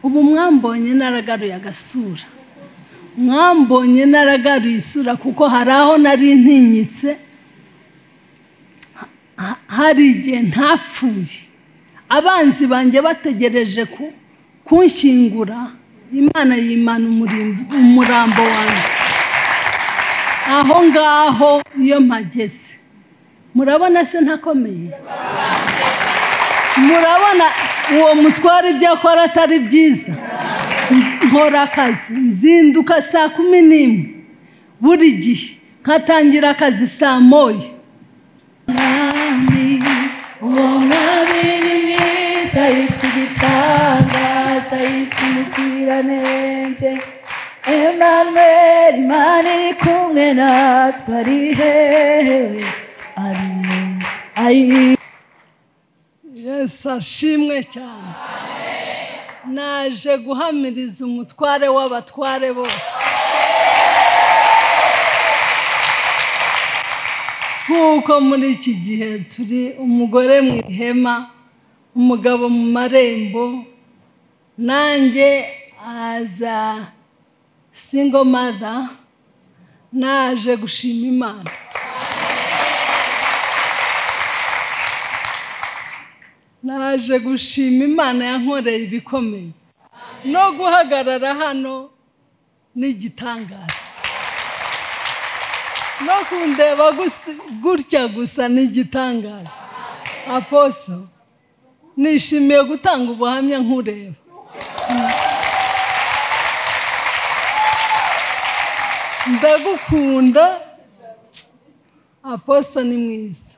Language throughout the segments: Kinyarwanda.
ubu mwambonye naragaruye agasura mwambonye naragaruye isura kuko hari aho nari ntinyitse hari igihe ntapfuye abanzi banjye bategereje kunshyingura imana yimana umurambo wanjye aho ngaho iyo mpageze murabona se ntakomeye murabona uwo mutwara ibyo akora atari byiza nkora akazi nzinduka saa kumi n'imwe buri gihe nkatangira akazi saa moya uwo mwami ni mwiza yitwa igitangaza yitwa umuziranenge Emmanuel imana iri kumwe natwe ari hehe ari mu ari yesu ashimwe cyane naje guhamiriza umutware w'abatware bose nk'uko muri iki gihe turi umugore mu ihema umugabo mu marembo nanjye aza singo mada naje gushima imana naje gushima imana yankoreye ibikomeye no guhagarara hano ni igitangaza no kundeba gutya gusa ni igitangaza aposo nishimiye gutanga ubuhamya nkureba ndagukunda aposo ni mwiza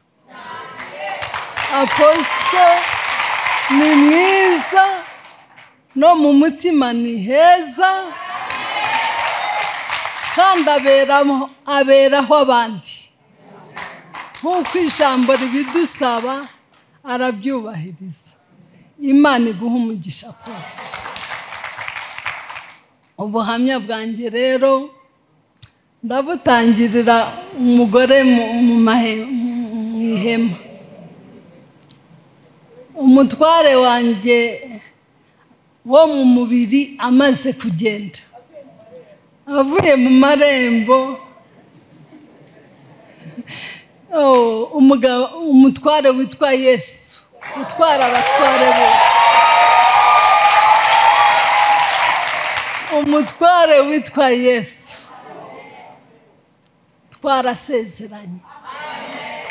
aposo ni mwiza no mu mutima ni heza kandi aberaho abandi nk'uko ijambo ribidusaba arabyubahiriza imana iguha umugisha kose ubuhamya bwanjye rero ndabutangirira umugore mu ihema umutware wanjye wo mu mubiri amaze kugenda avuye mu marembo umutware witwa yesu utwara abatware bose umutware witwa yesu twarasezeranye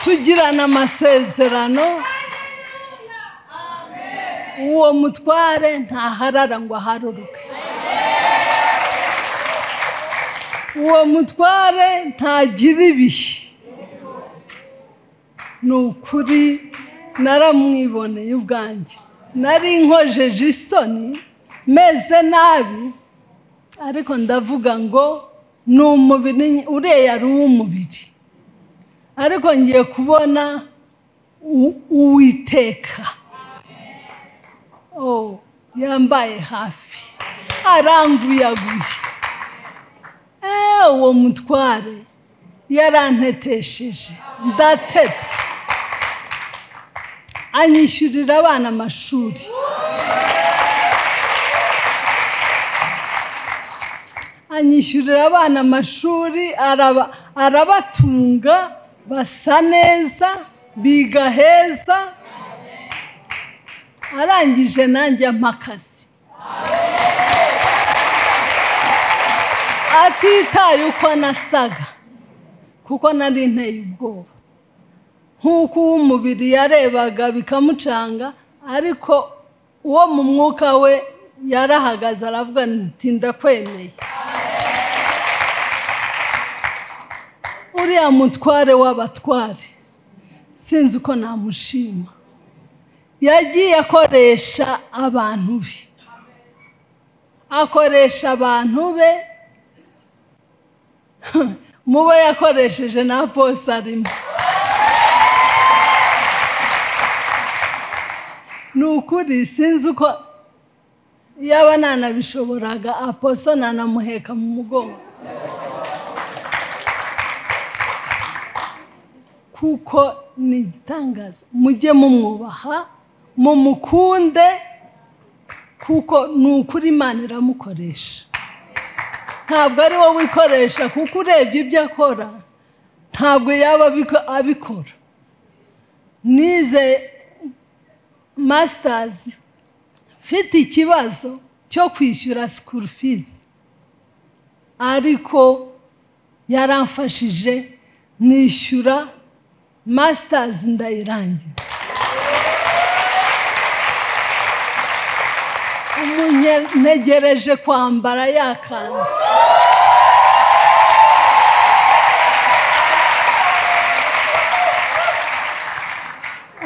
tugirana amasezerano uwo mutware ntaharara ngo aharuruke uwo mutware ntagira ibihe ni ukuri naramwiboneye ubwanjye nari nkojeje isoni meze nabi ariko ndavuga ngo ni umubiri uriya ari uw'umubiri ariko ngiye kubona uwiteka yambaye hafi aranguyaguye uwo mutware yarantetesheje ndateta anyishyurira abana amashuri anyishyurira abana amashuri arabatunga basa neza biga heza arangije nanjye amakazi atitaye uko nasaga kuko nari nteye ubwoba nk'uko uw'umubiri yarebaga bikamucanga ariko uwo mu mwuka we yarahagaze aravuga nti ndakwemeye uriya mutware w'abatware sinzi uko namushima yagiye akoresha abantu be akoresha abantu be mubo yakoresheje na bose arimo ni ukuri sinzi uko yaba nanabishoboraga aposo nanamuheka mu mugongo kuko ni igitangaza mujye mumwubaha mumukunde kuko ni ukuri imana iramukoresha ntabwo ari wowe wikoresha kuko urebye ibyo akora ntabwo yaba abiko- abikora nize masitazi mfite ikibazo cyo kwishyura sikuru fizi ariko yaramfashije nishyura masitazi ndayirangira umunyegereje kwambara yakanze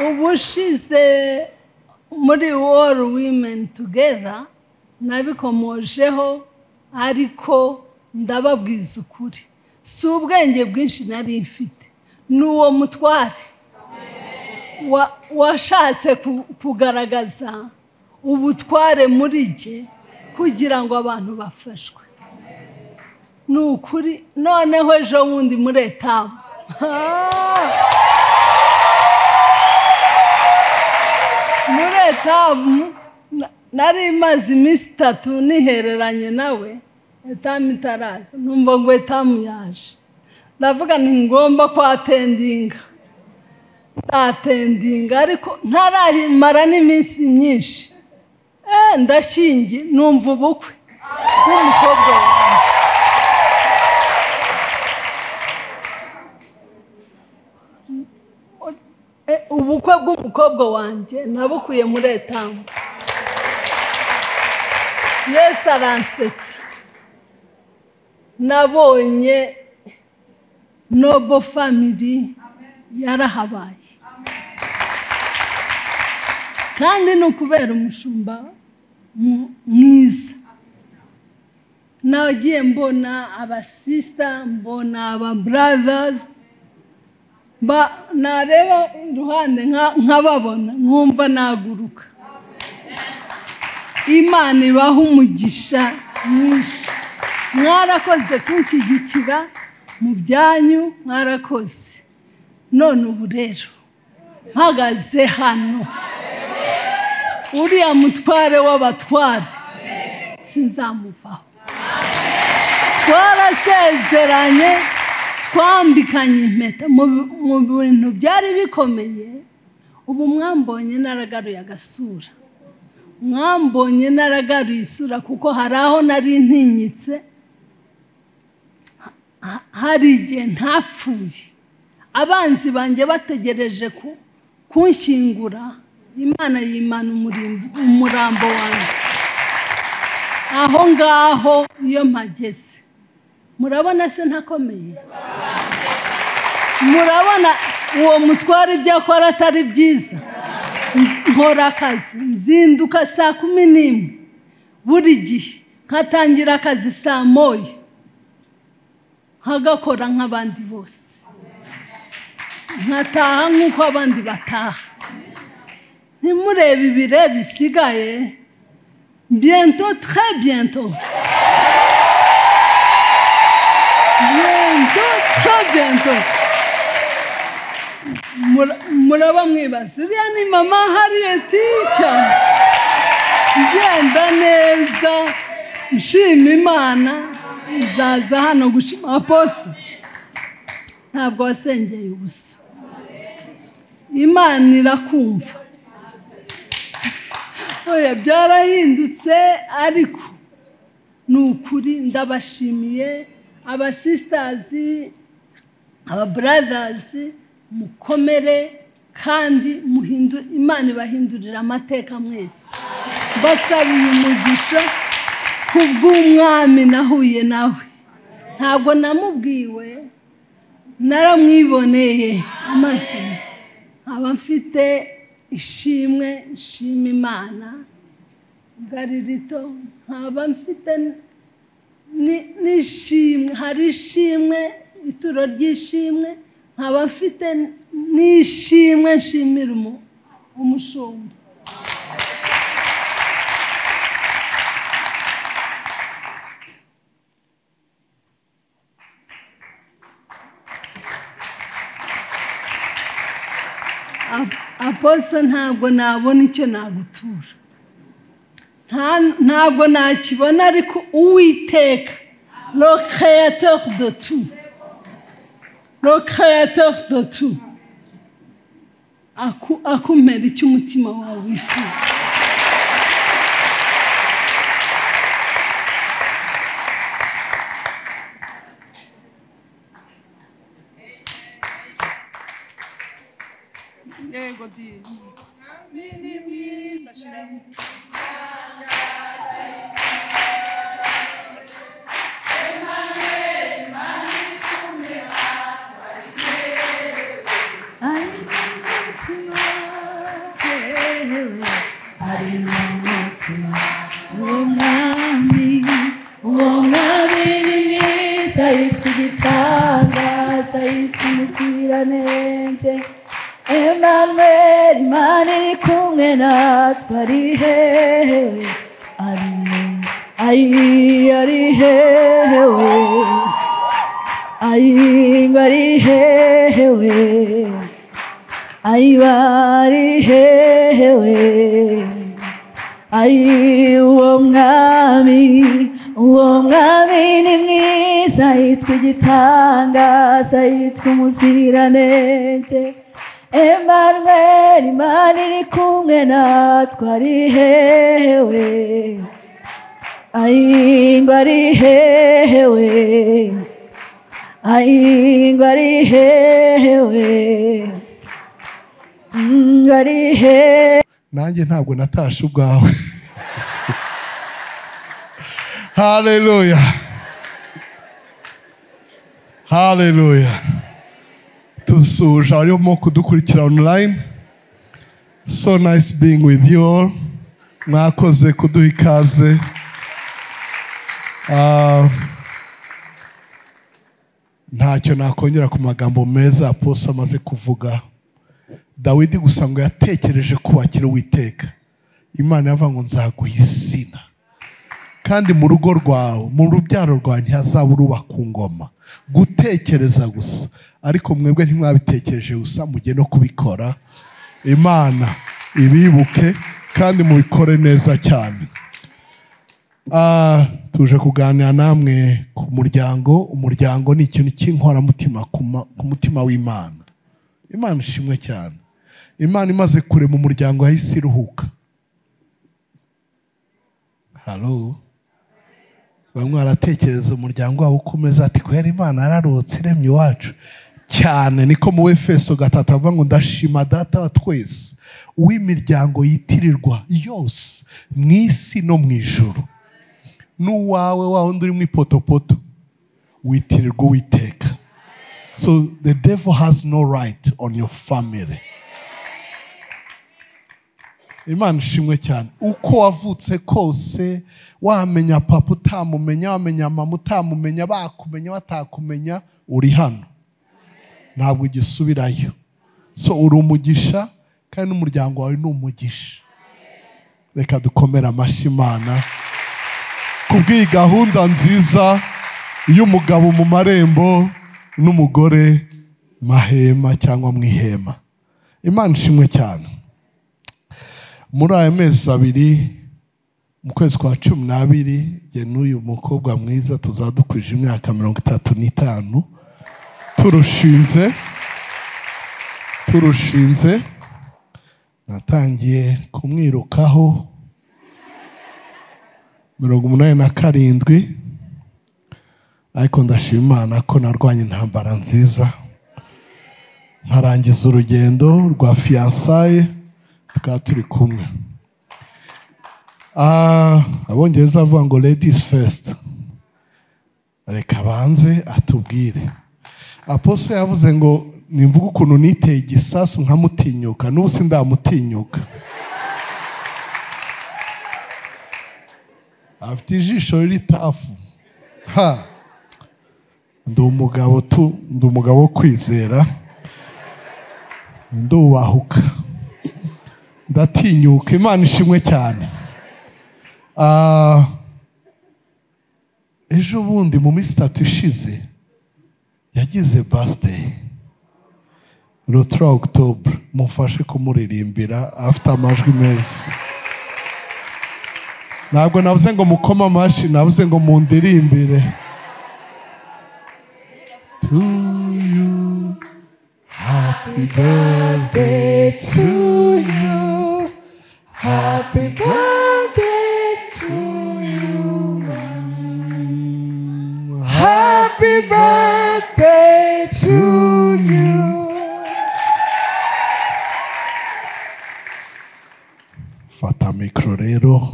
ubushize muri All Women Together nabikomojeho ariko ndababwiza ukuri si ubwenge bwinshi nari mfite ni uwo mutware wa- washatse ku- kugaragaza ubutware muri jye kugira ngo abantu bafashwe ni ukuri noneho ejo bundi muri etabu muri etamu nari imaze iminsi itatu nihereranye nawe etamu itaraza numva ngo etamu yaje ndavuga ni ngombwa kwatendinga ntatendinga ariko ntarayimara n'iminsi myinshi Eh, ndashingiye numva ubukwe bw'umukobwa wanjye Eh, ubukwe bw'umukobwa wanjye nabukuye muri etamu yesu aransetsa nabonye nobo famiri yarahabaye kandi ni ukubera umushumba mu- mwiza nagiye mbona abasisita mbona ababuradazi ba nareba iruhande nka- nkababona nkumva naguruka imana ibaha umugisha mwinshi mwarakoze kunshyigikira mu byanyu mwarakoze none ubu rero mpagaze hano uriya mutware w'abatware sinzamuvaho twarasezeranye twambikanye impeta mu- mu bintu byari bikomeye ubu mwambonye naragaruye agasura mwambonye naragaruye isura kuko hari aho nari ntinyitse Ha- hari igihe ntapfuye abanzi banjye bategereje ku- kunshyingura imana yimana umurimbo- umurambo wanjye aho ngaho iyo mpageze murabona se ntakomeye murabona uwo mutware ibyo akora atari byiza nkora akazi nzinduka saa kumi n'imwe buri gihe nkatangira akazi saa moya nkagakora nk'abandi bose nkataha nk'uko abandi bataha ntimurebe ibire bisigaye biento tre biento biento tre biento Mura- muraba mwibaza uriya ni mama hariyeti cyane ngenda neza nshima imana nzaza hano gushima aposo ntabwo wasengeye ubusa imana irakumva oya byarahindutse ariko ni ukuri ndabashimiye abasisitazi ababuradazi mukomere kandi muhindu- imana ibahindurira amateka mwese mbasabiye umugisha ku bw'umwami nahuye nawe ntabwo namubwiwe naramwiboneye amaso nkaba mfite ishimwe nshima imana ngari rito nkaba mfite ni- n'ishimwe hari ishimwe ituro ry'ishimwe nkaba mfite n'ishimwe nshimira umu- umushumba Ap- aposo ntabwo nabona icyo nagutura nta- ntabwo nakibona ariko uwiteka lo créateur de tout lo créateur de tout aku- akumera icyo umutima wawe wifuza yego di ari umutima yewe ari mu mutima uwo mwami uwo mwami ni mwiza yitwa igitangaza yitwa umuziranenge Emmanuel Imana iri kumwe natwe ari hehe ari mu ayi ari hehe ayibari hehewe ayibari hehewe ayi uwo mwami uwo mwami ni mwiza yitwa igitangaza yitwa umuziranenge Emmanuel Imana iri kumwe natwe ari hehewe ayingwa ari hehewe ayingwari hehewe ngari he nanjye ntabwo natashe ubwawe haleluya haleluya tusuje abarimo kudukurikira online so nice being with you all mwakoze kuduha ikaze Ah, ntacyo nakongera ku magambo meza aposo amaze kuvuga dawidi gusa ngo yatekereje kubakira uwiteka imana yavuga ngo nzaguha izina kandi mu rugo rwawe mu rubyaro rwawe ntihazaba uruba ku ngoma gutekereza gusa ariko mwebwe ntimwabitekereje gusa mujye no kubikora imana ibibuke kandi mubikore neza cyane Ah, tuje kuganira namwe ku muryango umuryango ni ikintu cy'inkoramutima ku ma- ku mutima w'imana imana ishimwe cyane imana imaze kure mu muryango yahise iruhuka halo bamwe baratekereza umuryango wabo uko umeze ati kubera imana yararutse iremye iwacu cyane niko mu efeso gatatu avuga ngo ndashima data wa twese uw'imiryango yitirirwa yose mu isi no mu ijuru n'uwawe wa wundi uri mu ipotopoto witirirwa uwiteka So the devil has no right on your family. Imana ishimwe cyane uko wavutse kose wamenya papa utamumenya wamenya mama utamumenya bakumenya batakumenya uri hano ntabwo ugisubirayo so uri umugisha kandi n'umuryango wawe ni umugisha reka dukomere amashyi imana kubw'iyi gahunda nziza y'umugabo mu marembo n'umugore mahema cyangwa mu ihema imana ishimwe cyane muri aya mezi abiri mu kwezi kwa cumi n'abiri jye n'uyu mukobwa mwiza tuzadukwije imyaka mirongo itatu n'itanu turushinze turushinze natangiye kumwirukaho mirongo umunani na karindwi ariko ndashima imana ko narwanye intambara nziza nkarangiza urugendo rwa fiyansaye tukaba turi kumwe Ah, abongereza bavuga ngo ladies first reka banze atubwire aposo yavuze ngo nimvuga ukuntu niteye igisasu nkamutinyuka n'ubu sindamutinyuka afite ijisho riri tafu ha ndi umugabo tu ndi umugabo wo kwizera ndubahuka ndatinyuka imana ishimwe cyane Ah, ejo bundi mu minsi itatu ishize yagize birthday le 3 octobre mufashe kumuririmbira afite amajwi meza ntabwo navuze ngo mukoma amashyi navuze ngo mundirimbire to you happy birthday to you happy birthday to you happy birthday to you fata mikoro rero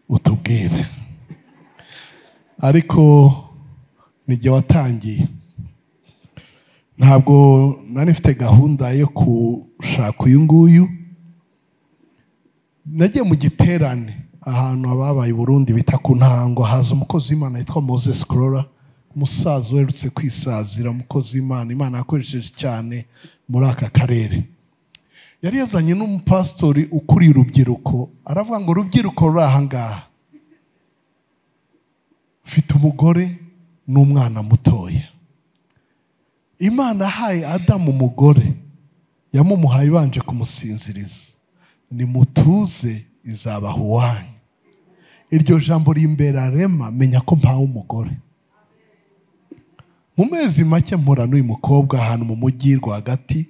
utubwire ariko n'igihe watangiye ntabwo nari mfite gahunda yo gushaka uyu nguyu nagiye mu giterane ahantu ababaye i burundi bita ku ntango haza umukozi w'imana yitwa moses korora umusaza uherutse kwisazira umukozi w'imana imana yakoresheje cyane muri aka karere yari yazanye n'umupasitori ukuriye urubyiruko aravuga ngo urubyiruko ruri aha ngaha mfite umugore n'umwana mutoya imana yahaye adamu umugore yamumuhaye ibanje kumusinziriza nimutuze izabaha uwanyu iryo jambo rimbera rema menya ko mpawe umugore mu mezi make mpura n'uyu mukobwa ahantu mu mujyi rwagati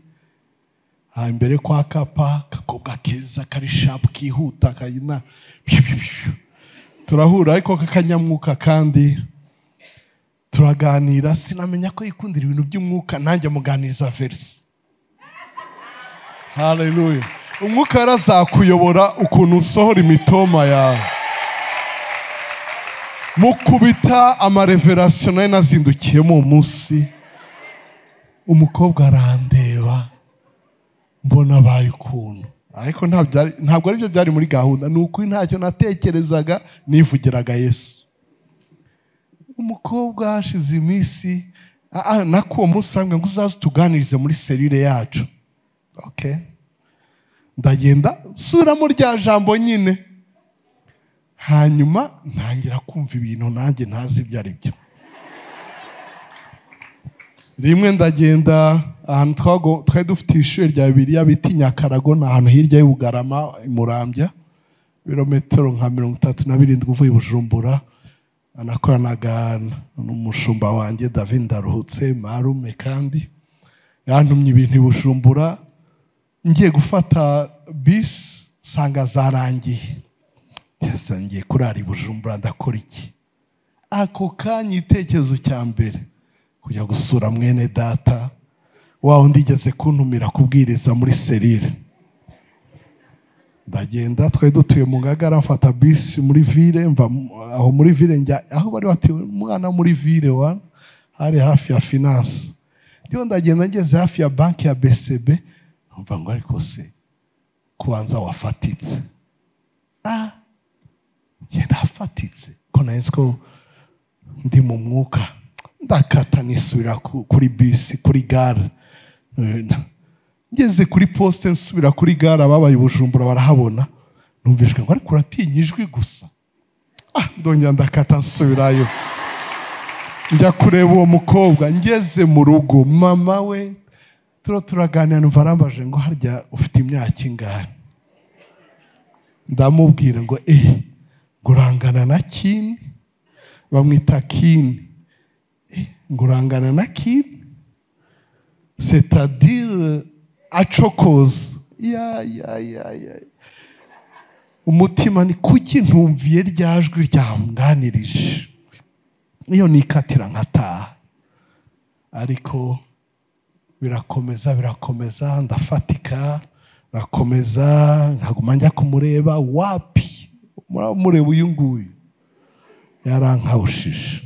aha imbere kwa kapa kakobwa keza kari shapu kihuta kayina piu, piu, piu. turahura ariko kakanyamwuka kandi turaganira sinamenya ko yikundira ibintu by'umwuka nanjye muganiriza verisi haleluya umwuka yarazakuyobora ukuntu usohora imitoma yawe mukubita amareverasiyo nari nazindukiyemo uwo munsi umukobwa arandeba mbona abaye ukuntu ariko ntabwo byari- ntabwo aribyo byari muri gahunda ni ukuri ntacyo natekerezaga nivugiraga yesu umukobwa hashize iminsi ah, ah, nako uwo munsi arambwira ngo uzaze utuganirize muri serire yacu okay. ndagenda subiramo rya jambo nyine hanyuma ntangira kumva ibintu nanjye ntazi ibyo ari byo rimwe ndagenda ahantu twago- twari dufite ishuri rya bibiriya bita i nyakarago ni ahantu hirya y'ubugarama i murambya ibirometero nka mirongo itatu na birindwi uvuye i bujumbura anakoranaga n'umushumba wanjye david ndaruhutse marume kandi yantumye ibintu i bujumbura ngiye gufata bisi nsanga zarangiye Yes, ngiye kurara i bujumbura ndakora iki ako kanya igitekerezo cya mbere kujya gusura mwene data wa undi igeze kuntumira kubwiriza muri serire ndagenda twari dutuye mu ngagara mfata bisi muri vire mva mu- aho muri vire njya aho bari batuye umwana wo muri vire wa hari hafi ya finance rero ndagenda ngeze hafi ya banki ya bcb mva ngo ariko se kubanza wafatitse ah ngenda hafatitse ko nahise ko ndi mu mwuka ndakata nisubira ku- kuri bisi kuri gare Eh, na- ngeze kuri posite nsubira kuri gare ababaye i bujumbura barahabona numvijwe ngo ariko uratinya ijwi gusa ah ndongera ndakata nsubirayo njya kureba uwo mukobwa ngeze mu rugo mama we turo turaganira numva arambaje ngo harya ufite imyaka ingana ndamubwira ngo eh ngo urangana na kini bamwita kini ngo urangana na kini setadire acokoza ya ya ya ya umutima ni kuki ntumviye rya jwi ryamwanirije iyo nikatira nkataha ariko birakomeza birakomeza ndafatika birakomeza nkaguma njya kumureba wapi muraba mureba uyu nguyu yarankawushije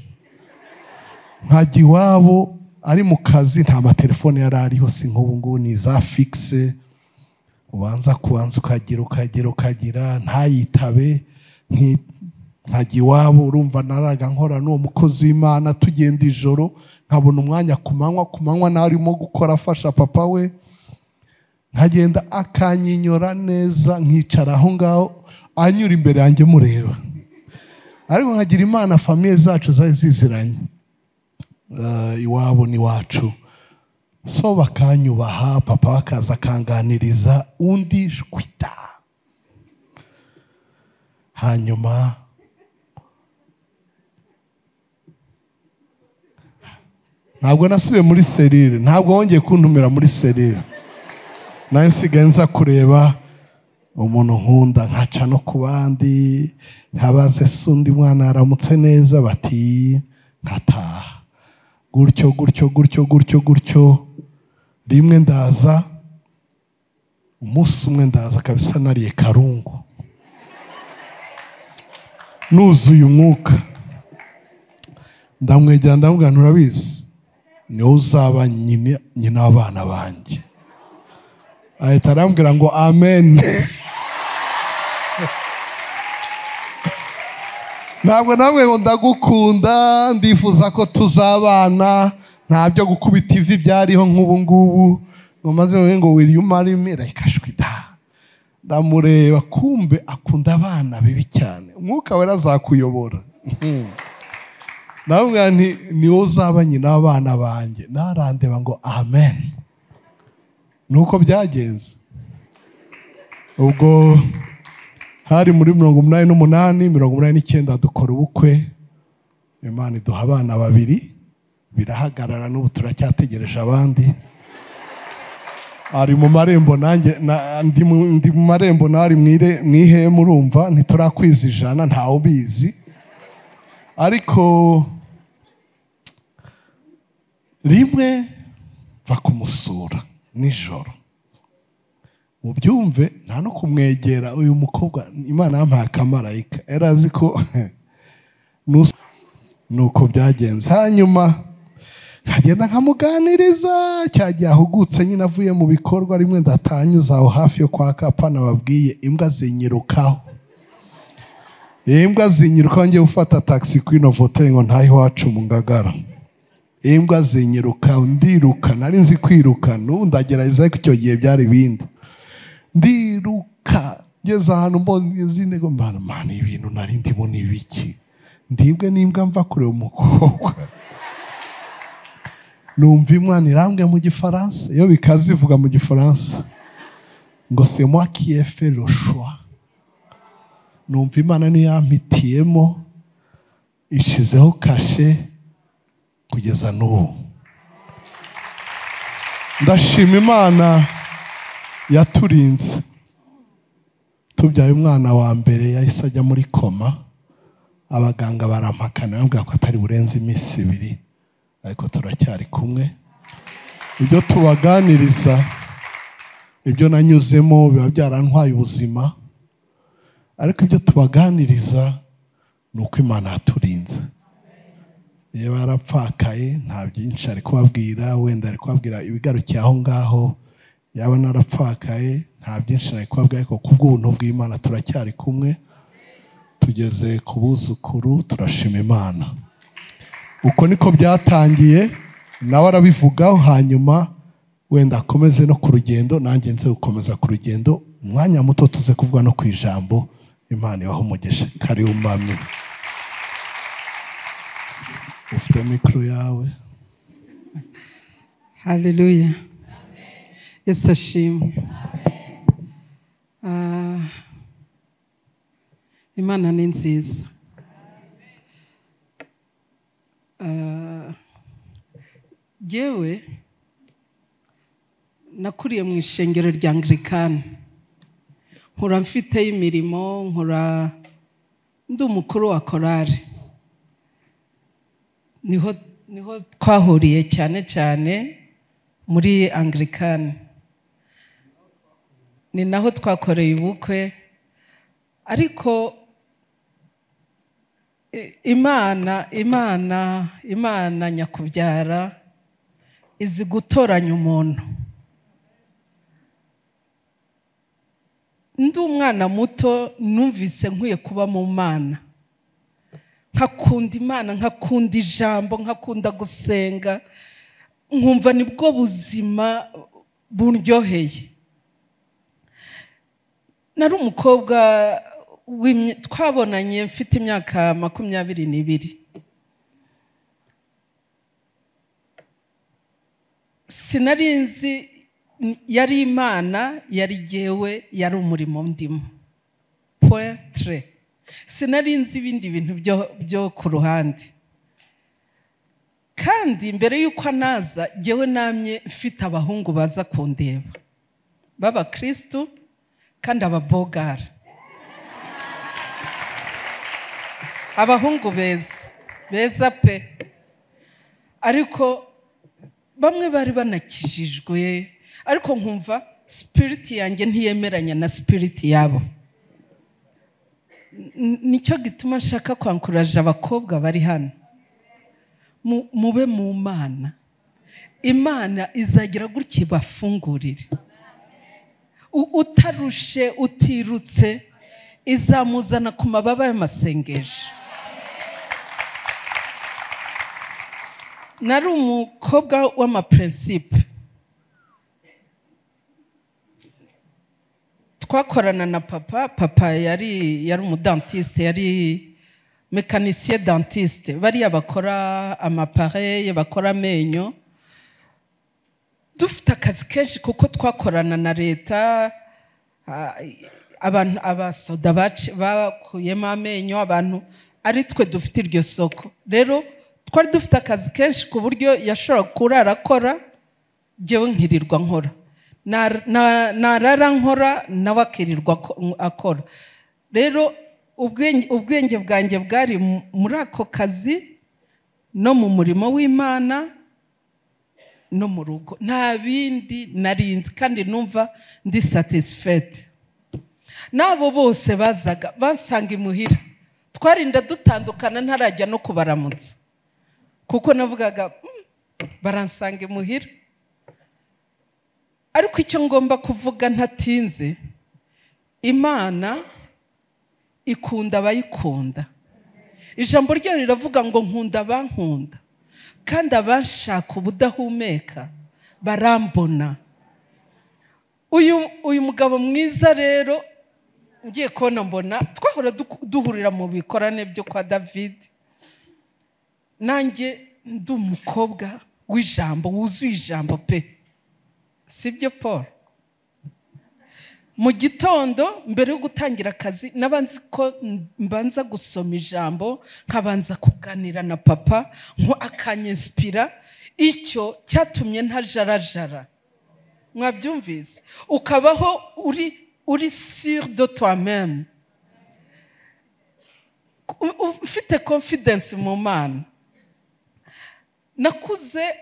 nkajya iwabo ari mu kazi nta matelefone yari ariho si nk'ubu ngubu ni za fikise ubanza kubanza ukagira ukagira ukagira ntayitabe nki- nkajya iwabo urumva naraga nkora n'uwo mukozi w'imana tugenda ijoro nkabona umwanya ku manywa ku manywa nawe arimo gukora afasha papa we nkagenda akanyinyora neza nkicara aho ngaho anyura imbere yanjye mureba ariko nkagira imana famiye zacu zari ziziranye Eh, iwabo n'iwacu so bakanyubaha papa we akaza akanganiriza undi shwita hanyuma ntabwo nasubiye muri serire ntabwo wongeye kuntumira muri serire nawe nsigaye nza kureba umuntu nkunda nkaca no ku bandi nkabaze se undi mwana yaramutse neza bati nkataha gutyo gutyo gutyo gutyo gutyo rimwe ndaza umunsi umwe ndaza kabisa nariye karungu nuzuye umwuka ndamwegera ndamubwira nturabizi niwe uzaba nyine- nyina w'abana banjye ahita arambwira ngo amen ntabwo namwe ngo ndagukunda ndifuza ko tuzabana nta byo gukubita ivi byariho nk'ubu ngubu ngo maze wowe ngo wiriye umarimi rayikashwi da ndamureba kumbe akunda abana bibi cyane umwuka wera azakuyobora Mhm. ndamubwira nti ni wowe uzaba nyina w'abana banjye narandeba ngo amen nuko byagenze ubwo hari muri mirongo umunani n'umunani mirongo umunani n'icyenda dukora ubukwe imana iduha abana babiri birahagarara n'ubu turacyategereje abandi ari mu marembo nanjye na- ndi mu- ndi mu marembo nari mu ire- mu ihema urumva ntiturakwiza ijana ntawe ubizi ariko rimwe va kumusura nijoro mubyumve nta no kumwegera uyu mukobwa imana yampaye akamarayika yari azi ko nus- nuko byagenze hanyuma nkagenda nkamuganiriza cya gihe ahugutse nyine avuye mu bikorwa rimwe ndatanyuze aho hafi yo kwa kapa nababwiye imbwa zinyirukaho imbwa zinyirukaho ngiye gufata taxi kuri novotel ngo ntahe iwacu mu ngagara imbwa zinyiruka ndiruka nari nzi kwiruka n'ubu ndagerageza ariko icyo gihe byari ibindi ndiruka ngeze ahantu mbonye izindi ngo mbana man ibintu nari ndimo ni ibiki ndibwe n'imbwa mva kureba umukobwa numva imwana irambwe mu gifaransa iyo bikaze ivuga mu gifaransa ngo c'est moi qui ai fait le choix numva imana niyo yampitiyemo ishizeho kashe kugeza n'ubu ndashima imana yaturinze tubyaye umwana wa mbere yahise ajya muri koma abaganga barampakana bambwira ko atari burenze iminsi ibiri ariko turacyari kumwe ibyo tubaganiriza ibyo nanyuzemo biba byarantwaye ubuzima ariko ibyo tubaganiriza ni uko imana yaturinze iyo barapfakaye nta byinshi ari kubabwira wenda ari kubabwira ibigarukiye aho ngaho yaba narapfakaye nta byinshi nari kubabwira ariko ku bw'ubuntu bw'imana turacyari kumwe tugeze ku buzukuru turashima imana uko niko byatangiye nawe arabivugaho hanyuma wenda akomeze no ku rugendo nanjye nze gukomeza ku rugendo umwanya muto tuze kuvuga no ku ijambo imana ibaho umugisha kari umami ufite mikoro yawe Haleluya. Yesu ashimwe. Ah, Imana ni nziza. Ah, Jyewe nakuriye mu ishengero rya Anglikani. Nkura mfiteyo imirimo, nkura ndi umukuru wa korari. niho niho twahuriye cyane cyane muri anglikani ni naho twakoreye ubukwe ariko i- imana imana imana nyakubyara izi gutoranya umuntu ndi umwana muto numvise nkwiye kuba mu mana nkakunda imana nkakunda ijambo nkakunda gusenga nkumva nibwo buzima buryoheye nari umukobwa w'imye- twabonanye mfite imyaka makumyabiri n'ibiri sinari nzi yari imana yari jyewe yari umurimo ndimo point tre sinari nzi ibindi bintu byo- byo ku ruhande kandi mbere y'uko anaza ngewe namye mfite abahungu baza kundeba b'abakirisitu kandi ababogara abahungu beza beza pe ariko bamwe bari banakijijwe ariko nkumva sipiriti yanjye ntiyemeranya na sipiriti yabo N- nicyo gituma nshaka kwankuraje abakobwa bari hano Mu- mube mu mana imana izagira gutya ibafungurire U- utarushe utirutse izamuzana ku mababa y'amasengesho nari umukobwa w'amapurinsipe twakorana na papa papa yari yari umudantiste yari mekanisiye dantiste bariya bakora amapare bakora amenyo dufite akazi kenshi kuko twakorana na leta ah, abantu abasoda baci- bakuyemo amenyo abantu ari twe dufite iryo soko rero twari dufite akazi kenshi ku buryo yashobora kurara akora ngewe nkirirwa nkora Na- na- narara nkora nawe akirirwa ako- akora rero ubwenge ubwenge bwanjye bwari mu- muri ako kazi no mu murimo w'imana no mu rugo nta bindi narinzi kandi numva ndi satisifeti n'abo bose bazaga basanga imuhira twarinda dutandukana ntarajya no kubaramutsa kuko navugaga "Mm, baransanga imuhira ariko icyo ngomba kuvuga ntatinze imana ikunda abayikunda ijambo ryayo riravuga ngo nkunda abankunda kandi abanshaka ubudahumeka barambona uyu uyu mugabo mwiza rero ngiye kubona mbona twahora du- duhurira mu bikorane byo kwa david nanjye ndi umukobwa w'ijambo wuzuye ijambo pe sibyo paul mu gitondo mbere yo gutangira akazi nabanza ko mbanza gusoma ijambo nkabanza kuganira na papa nko akanyesipira icyo cyatumye ntajarajara mwabyumvise ukabaho uri uri sire de toi même U- u- ufite confidence mu mana nakuze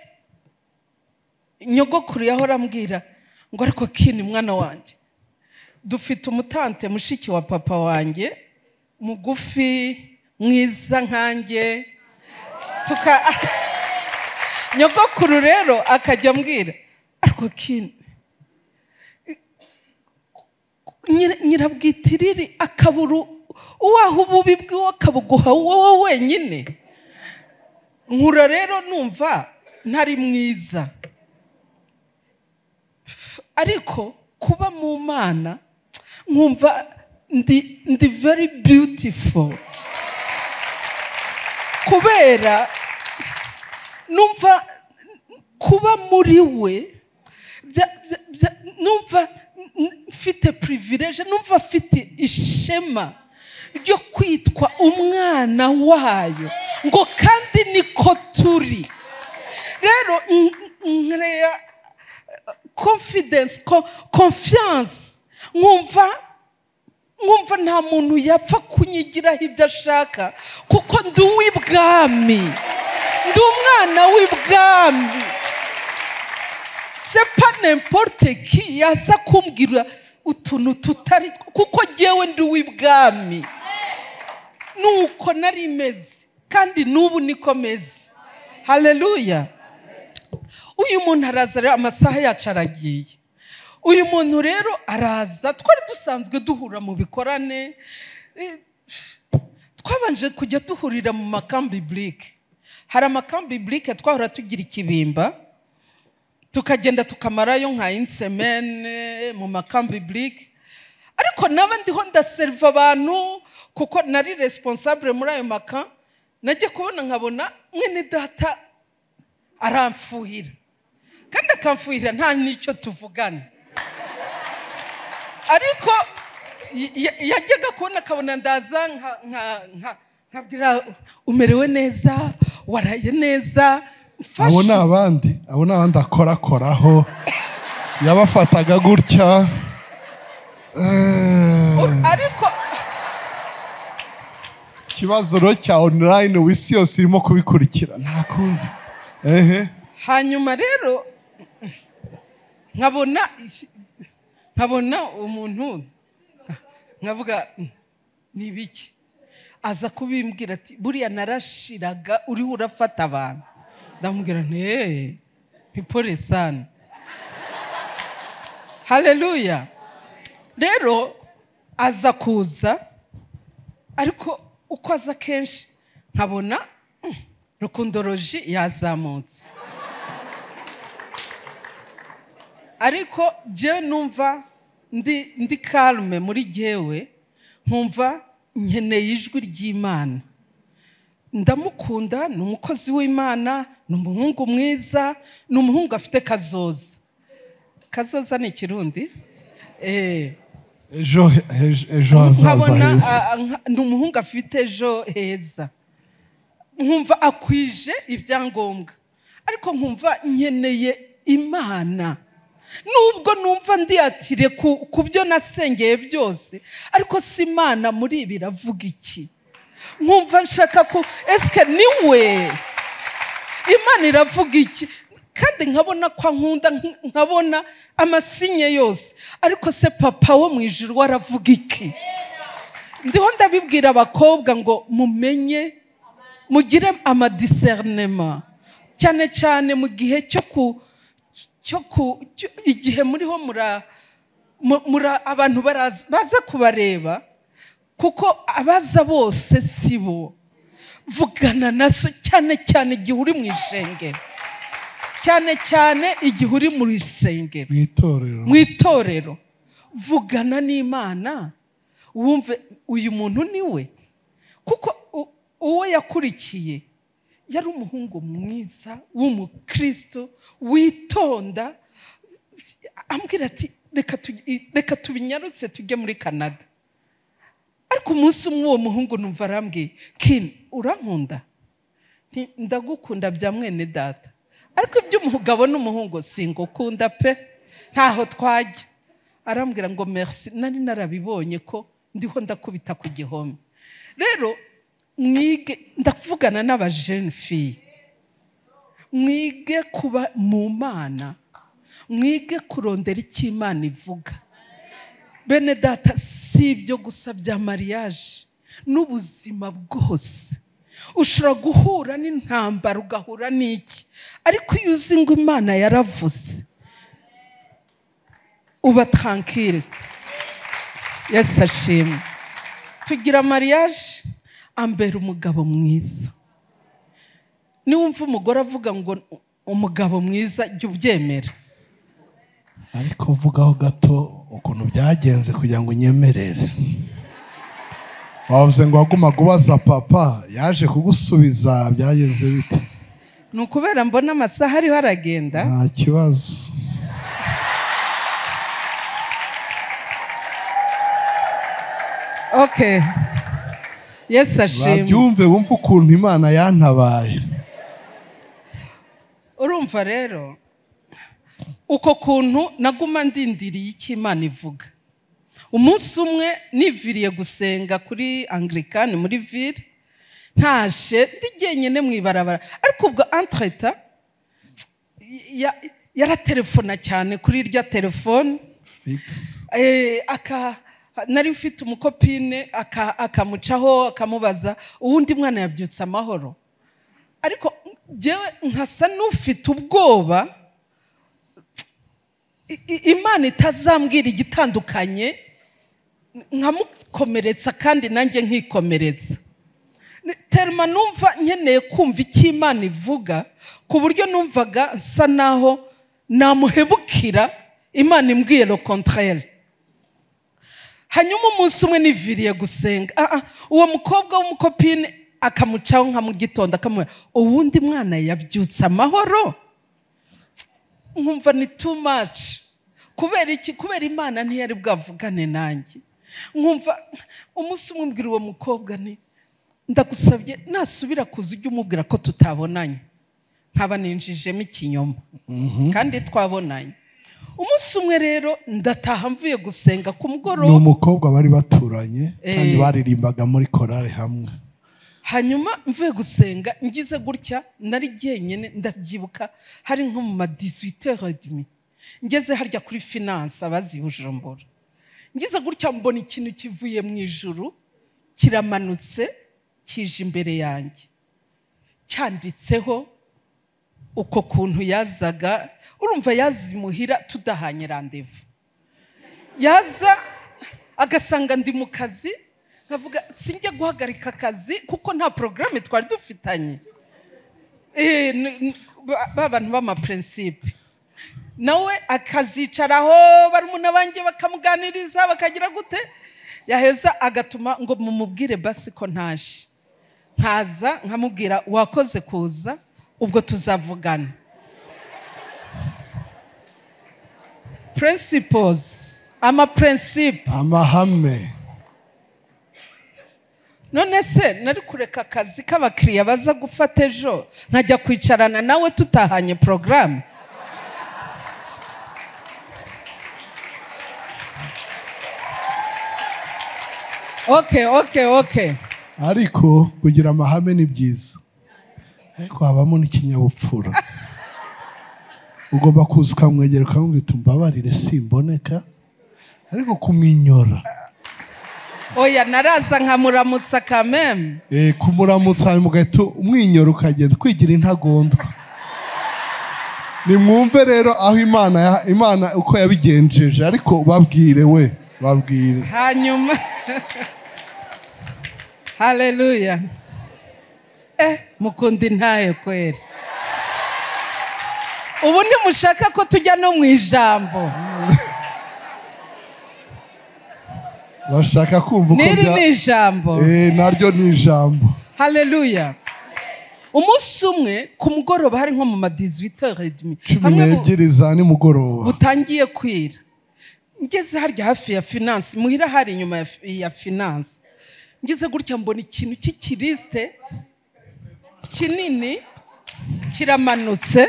nyogokuru yahora ambwira ngo ariko kini mwana wanjye dufite umutante mushiki wa papa wanjye mugufi mwiza nkanjye tuka nyogokuru rero akajya ambwira ariko kini nyira- nyirabwitiriri akabura uwaha ububi bwiwe akabuguha wowe wenyine nkura rero numva ntari mwiza ariko kuba mu mana nkumva ndi ndi very beautiful kubera numva kuba muri we bya- bya- bya- numva n- mfite privilege numva mfite ishema ryo kwitwa umwana wayo ngo kandi niko turi rero n- n- nkereya confidence ko- confiance nkumva nkumva nta muntu yapfa kunyigiraho ibyo ashaka kuko ndi uw'ibwami ndi umwana w'ibwami sepa n'importe ki yaza kumbwira utuntu tutari kuko ngewe ndi uw'ibwami nuko nari meze kandi n'ubu niko meze haleluya uyu muntu araza rero amasaha yacu aragiye uyu muntu rero araza twari dusanzwe duhura mu bikorane eh, twabanje kujya duhurira mu makambi burike hari amakambi burike twahora tugira ikibimba tukagenda tukamarayo nka insemene mu makambi burike ariko naba ndiho ndaseriva abantu kuko nari responsable muri ayo maka najya kubona nkabona mwene data aramfuhira kandi akamfuhira nta n'icyo tuvugana ariko y- ya- yajyaga kubona akabona ndaza nka- nka- nka- nkabwira umerewe neza waraye neza abo ni mfasha abandi abo ni abandi akorakoraho yabafataga gutya Eh, ariko ikibazo rero cya online w'isi yose irimo kubikurikira nta kundi ehe hanyuma rero nkabona nkabona umuntu nkavuga ni ibiki aza kubimbwira ati buriya narashiraga uriho urafata abantu ndamubwira nti eee ipore sana haleluya rero aza kuza ariko uko aza kenshi nkabona mm, rukundoroji yazamutse ariko jyewe numva ndi ndi karume muri jyewe nkumva nkeneye ijwi ry'imana ndamukunda ni umukozi w'imana ni umuhungu mwiza ni umuhungu afite kazoza kazoza ni ikirundi eee ejo ejo- ejo hazaza nkabona heza ah, nka- ni umuhungu afite ejo heza nkumva akwije ibyangombwa ariko nkumva nkeneye imana nubwo numva ndiyatire ku ku byo nasengeye byose ariko si imana muri ibi iravuga iki nkumva nshaka ko esike niwe imana iravuga iki kandi nkabona ko ankunda nk- nkabona amasinye yose ariko se papa wo mu ijuru we aravuga iki ndiho ndabibwira abakobwa ngo mumenye mugire amadisernema cyane cyane mu gihe cyo ku cyo ku cyo- igihe muriho mura mu- mura abantu baraza- baza kubareba kuko abaza bose si bo vugana na so cyane cyane igihe uri mu ishengero cyane cyane igihe uri mu ishengero mu itorero mu itorero vugana n'imana wumve uyu muntu ni we kuko u- uwo yakurikiye yari umuhungu mwiza w'umukristo witonda ambwira ati "Reka tuge- reka tubinyarutse tujye muri canada ariko umunsi umwe uwo muhungu numva arambwiye kini urankunda Nti, ndagukunda bya mwene data ariko iby'umugabo n'umuhungu singukunda pe ntaho twajya arambwira ngo merci nari narabibonye ko ndiho ndakubita ku gihome rero mwige ndavugana n'abajene fiye mwige kuba mu mana mwige kurondera icyo imana ivuga bene data si ibyo gusa bya mariage n'ubuzima bwose ushobora guhura n'intambara ugahura n'iki ariko iyo uzi ngo imana yaravuze uba tankire yesi ashimwe tugira mariage ambera umugabo mwiza niwumva umugore avuga ngo umugabo mwiza jya ubyemera ariko uvugaho gato ukuntu byagenze kugira ngo unyemerere wavuze ngo wagumaga ubaza papa yaje kugusubiza byagenze bite ni ukubera mbona amasaha ariho aragenda nta kibazo ok yesu ashimwe babyumve wumve ukuntu imana yantabaye urumva rero uko kuntu naguma ndindiriye icyo imana ivuga umunsi umwe niviriye gusenga kuri anglikani muri ville ntashe ndi jyenyine mu ibarabara ariko ubwo entreta ya- yaraterefona cyane kuri irya telefone figisi Eh, aka nari mfite umukopine aka- akamucaho akamubaza uwundi mwana yabyutse amahoro ariko njyewe nkasa n'ufite ubwoba i- i- imana itazambwira igitandukanye nkamukomeretsa kandi nanjye nkikomeretsa Ni- terima numva nkeneye kumva icyo imana ivuga ku buryo numvaga nsa naho namuhebukira imana imbwiye lo contraire hanyuma umunsi umwe niviriye gusenga Ah, ah, uwo mukobwa w'umukopine akamucaho nka mu gitondo akamubwira uwundi mwana yabyutse amahoro nkumva ni too much kubera iki kubera imana ntiyari bwavugane nanjye nkumva umunsi umwe mbwira uwo mukobwa ni ndagusabye nasubira kuza ujye umubwira ko tutabonanye nkaba ninjijemo ikinyoma kandi twabonanye umunsi umwe rero ndataha mvuye gusenga ku ni mugoroba umukobwa bari baturanye kandi Eh. baririmbaga muri korari hamwe hanyuma mvuye gusenga ngize gutya nari jyenyine ndabyibuka hari nko mu ma 18h30 ngeze harya kuri finance abazi i bujumbura ngize gutya mbona ikintu kivuye mu ijuru kiramanutse kije imbere yanjye cyanditseho uko kuntu yazaga urumva yazimuhira tudahanye randevu yaza agasanga ndi mu kazi nkavuga sinjya guhagarika akazi kuko nta porogaramu twari dufitanye Eh, n- n- ba- ba bantu b'amapurinsipe nawe akazicaraho barumuna banjye bakamuganiriza bakagira gute yaheza agatuma ngo mumubwire basi ko ntaje nkaza nkamubwira wakoze kuza ubwo tuzavugana principles amapurinsipe amahame none se nari kureka akazi k'abakiriya baza gufata ejo nkajya kwicarana nawe tutahanye porogaramu ok ok ok ariko kugira amahame ni byiza ariko habamo n'ikinyabupfura ugomba kuza ukamwegera ukamubwira uti mbabarire simboneka ariko kumwinyora oya naraza nkamuramutsa kameme Eh, kumuramutsa hanyuma ugahita umwinyora ukagenda kwigira intagondwa nimwumve rero aho imana ya- imana uko yabigenjeje ariko babwire we babwire hanyuma haleluya eh mukunda intaye kweri ubu ntimushaka ko tujya no mu ijambo bashaka kumva uko n'iri bya- ni ijambo Eh, naryo ni ijambo haleluya umunsi umwe ku mugoroba hari nko mu ma 18h30 cumi n'ebyiri za nimugoroba butangiye kwira ngeze harya hafi ya finance muhira hari inyuma ya, fi- ya finance ngeze gutya mbona ikintu cy'ikirisite kinini kiramanutse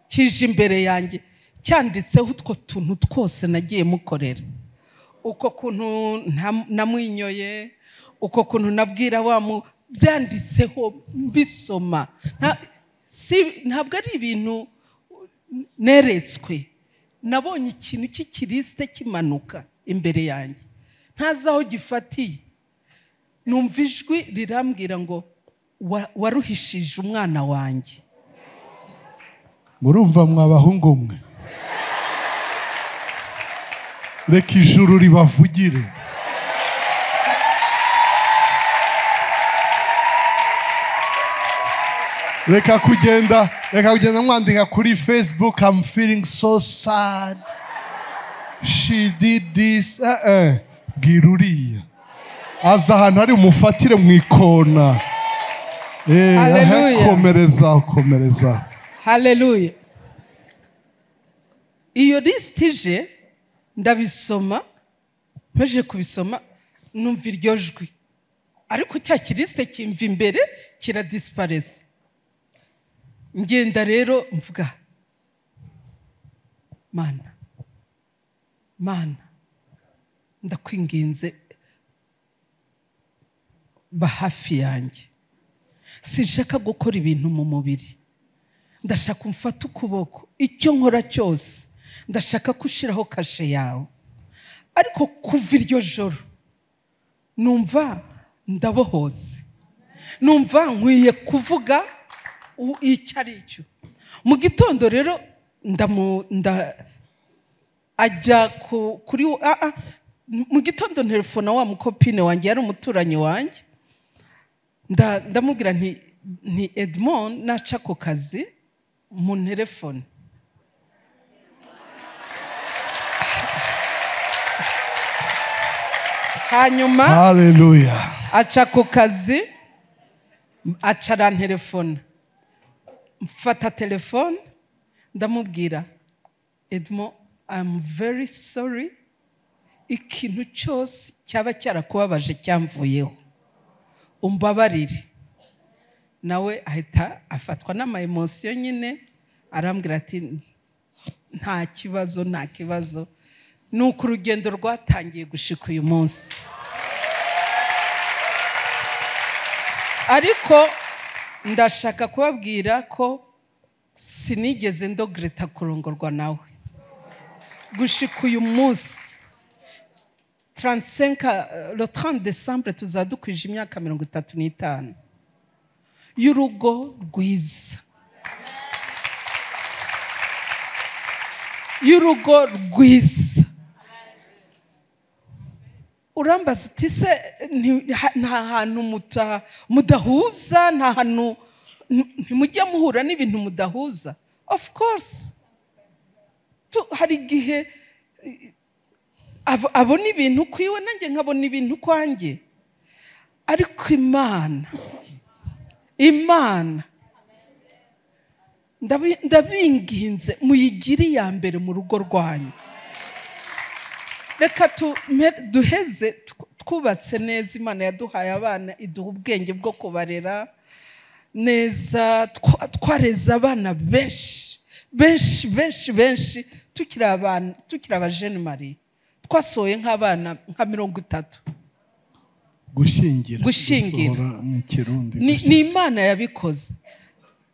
kije imbere yanjye cyanditseho utwo tuntu twose nagiye mukorera uko kuntu nta- namwinyoye uko kuntu nabwira wa mu byanditseho mbisoma Nta- si- ntabwo ari ibintu neretswe nabonye ikintu cy'ikirisite kimanuka imbere yanjye ntazi aho gifatiye numva ijwi rirambwira ngo "Wa- waruhishije umwana wanjye murumva mwabahungu mwe reka ijuru ribavugire reka kugenda reka kugenda mwandika kuri facebook am feeling so sad she did this eh eh bwira uriya aza ahantu hari umufatire mu ikona Eh, Hallelujah. aha, komereza komereza haleluya iyo lisiti ije ndabisoma mpamije kubisoma numva iryo jwi ariko cya kirisite kimva imbere kiradisiparese ngenda rero mvuga mana mana ndakwinginze ba hafi yanjye sinshaka gukora ibintu mu mubiri ndashaka umfate ukuboko icyo nkora cyose ndashaka ko ushyiraho kashe yawe ariko kuva iryo joro numva ndabohotse numva nkwiye kuvuga u- icyo ari cyo mu gitondo rero ndamu- nda- ajya ku- kuri ah, ah, mu gitondo telefone wa mukopine wanjye yari umuturanyi wanjye nda- ndamubwira nti ni edmond naca ku kazi mu telefone hanyuma haleluya aca ku kazi aca arantelefona mfata telefone ndamubwira edmo am very sorry ikintu cyose cyaba cyarakubabaje cyamvuyeho umbabarire nawe ahita afatwa n'amayemosiyo nyine arambwira ati nta kibazo nta kibazo ni uko urugendo rwatangiye gushika uyu munsi ariko ndashaka kubabwira ko sinigeze ndogreta kurongorwa nawe gushika uyu munsi 35 euh, le 30 décembre tuzaba dukwije imyaka mirongo itatu n'itanu y'urugo rwiza y'urugo rwiza urambaza uti se nti- ha- nta hantu muta- mudahuza nta hantu nti- ntimujya muhura n'ibintu mudahuza of course Tu- hari igihe abo- abona ibintu ku iwe nanjye nkabona ibintu kwanjye ariko imana imana ndabi- ndabinginze muyigire iya mbere mu rugo rwanyu reka tume- duheze tw- twubatse neza imana yaduhaye abana iduha ubwenge bwo kubarera neza twa- twareze abana benshi benshi benshi benshi tukiri abana tukiri abajene mari twasohoye nk'abana nka mirongo itatu gushingira Gushingira. gusohora mu kirundi ni gushyingira. ni imana yabikoze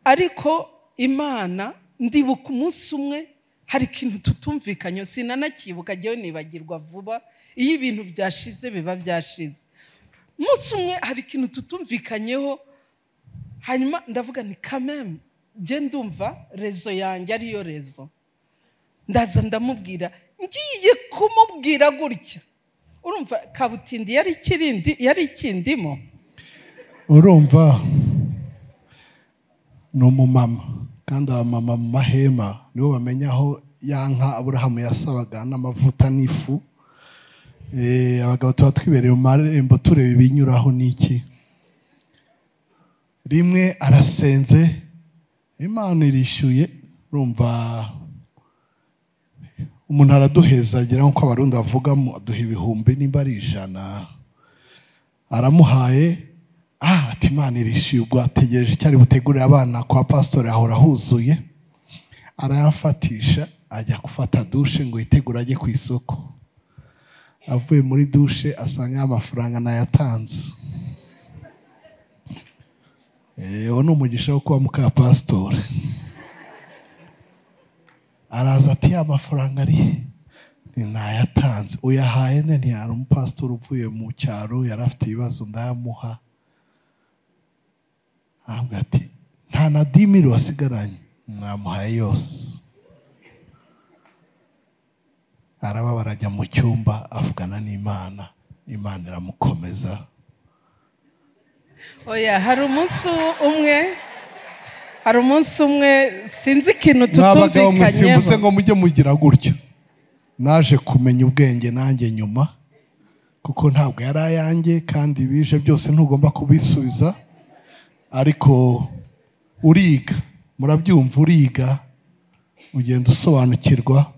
ariko imana ndibuka umunsi umwe hari ikintu tutumvikanye sinanakibuka njyewe nibagirwa vuba iyo ibintu byashize biba byashize umunsi umwe hari ikintu tutumvikanyeho hanyuma ndavuga ni kameme njye ndumva rezo yanjye ariyo rezo ndaza ndamubwira ngiye kumubwira gutya urumva kabutindi yari ikirindi yari ikindimo urumva ni umumama kandi abamama mu mahema nibo bamenya aho ya nka aburahamu yasabaga n'amavuta n'ifu Eh, abagabo tuba twibereye mu marembo tureba ibinyuraho n'iki rimwe arasenze imana irishyuye urumva umuntu araduheza agira nk'uko abarundi bavugamo aduha ibihumbi nimba ari ijana aramuhaye ah ati imana irishyuye ubwo ategereje icyari butegurire abana kwa pasitori ahora huzuye arayafatisha ajya gufata dushe ngo yitegure ajye ku isoko avuye muri dushe asanga amafaranga nayatanze Eh, uwo ni umugisha wo kuba muka pasitori araza ati ya mafaranga ari he?" Ni nayatanze uyahaye ne ntiyari umupasitori uvuye mu cyaro yari afite ibibazo ndayamuha ahubwo ati nta na dimiri wasigaranye mwamuhaye yose arababara ajya mu cyumba avugana n'imana imana iramukomeza oya hari umunsi umwe hari umunsi umwe sinzi ikintu n'abagabo musimbuze tutumvikanyeho ngo mujye mugira gutyo naje kumenya ubwenge nanjye nyuma kuko ntabwo yari ayanjye kandi bije byose ntugomba kubisubiza ariko uriga murabyumva uriga ugenda usobanukirwa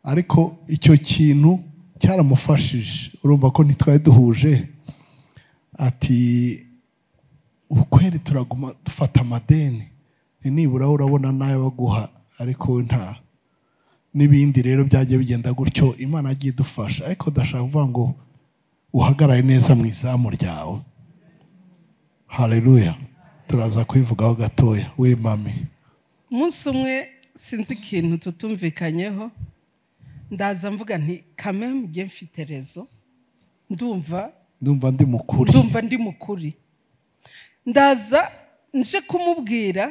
ariko icyo kintu cyaramufashije urumva ko ntitwari duhuje ati ukweri turaguma dufata amadeni ni nibura urabona nawe baguha ariko wowe nta n'ibindi rero byagiye bigenda gutyo imana yagiye idufasha ariko ndashaka kuvuga ngo uhagarare neza mu izamu ryawe hareruya turaza kubivugaho gatoya we mami umunsi umwe sinzi ikintu tutumvikanyeho ndaza mvuga nti kamemu njye mfite rezo ndumva ndumva ndi mukuri ndumva ndi mukuri ndaza nje kumubwira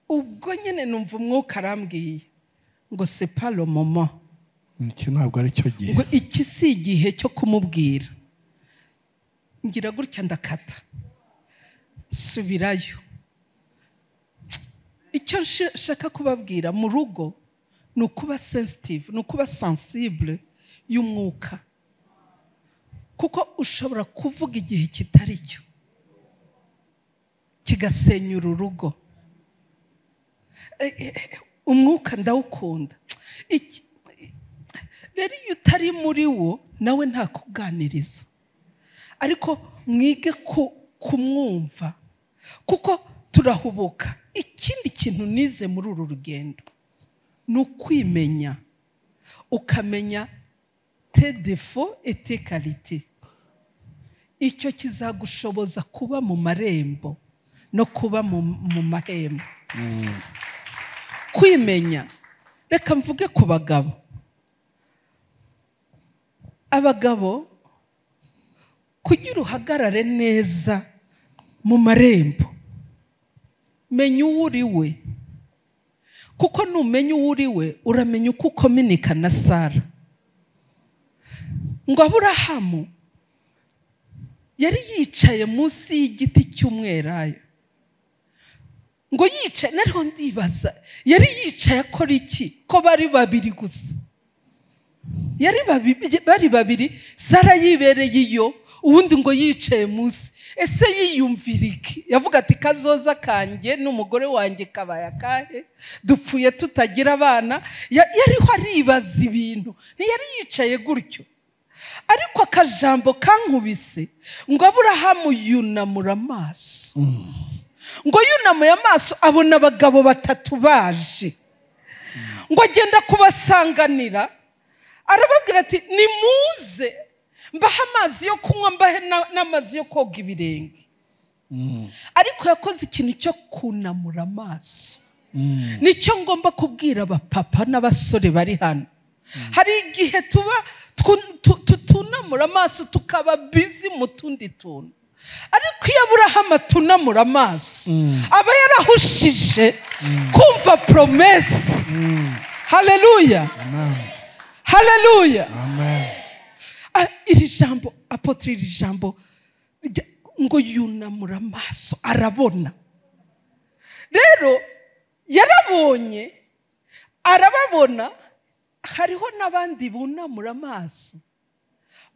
ubwo nyine numva umwuka arambwiye ngo sepalo momo iki ntabwo ari cyo gihe ngo iki si igihe cyo kumubwira ngira gutya ndakata subirayo icyo nshe- nshaka kubabwira mu rugo ni ukuba sensitive ni ukuba sensible y'umwuka kuko ushobora kuvuga igihe kitari cyo kigasenyura urugo Eh, eh, eh, umwuka ndawukunda Iki- rero iyo utari muri wo nawe ntakuganiriza ariko mwige ku- kumwumva kuko turahubuka ikindi kintu nize muri uru rugendo ni ukwimenya ukamenya te defo ete karite icyo kizagushoboza kuba mu marembo no kuba mu mu mahembo kwimenya reka mvuge ku bagabo abagabo kugira uhagarare neza mu marembo menya uwo uri we kuko numenya uwo uri we uramenya uko ukominika na sara ngo aburahamu yari yicaye munsi y'igiti cy'umwelayo ngo yicaye nariho ndibaza yari yicaye akora iki ko bari babiri gusa yari babi- bari babiri sara yibereye iyo ubundi ngo yicaye munsi ese yiyumvira iki yavuga ati kazoza kanjye n'umugore wanjye kabaya akahe dupfuye tutagira abana Ya- yariho aribaza ibintu ntiyari yicaye gutyo ariko akajambo kankubise ngo aburahamu yunamura amaso ngo yunamuye amaso abona abagabo batatu baje ngo agenda kubasanganira arababwira ati nimuze mbahe amazi yo kunywa mbahe na- n'amazi yo koga ibirenge ariko yakoze ikintu cyo kunamura amaso nicyo ngomba kubwira abapapa n'abasore bari hano hari igihe tuba twu- tu- tutunamura amaso tukaba bizi mu tundi tuntu ariko iyo aburahamu atunamura amaso aba yarahushije kumva poromesi hareruya amen hareruya amen Ah, iri jambo apotire iri jambo rya- ngo yunamura amaso arabona rero yarabonye arababona hariho n'abandi bunamura amaso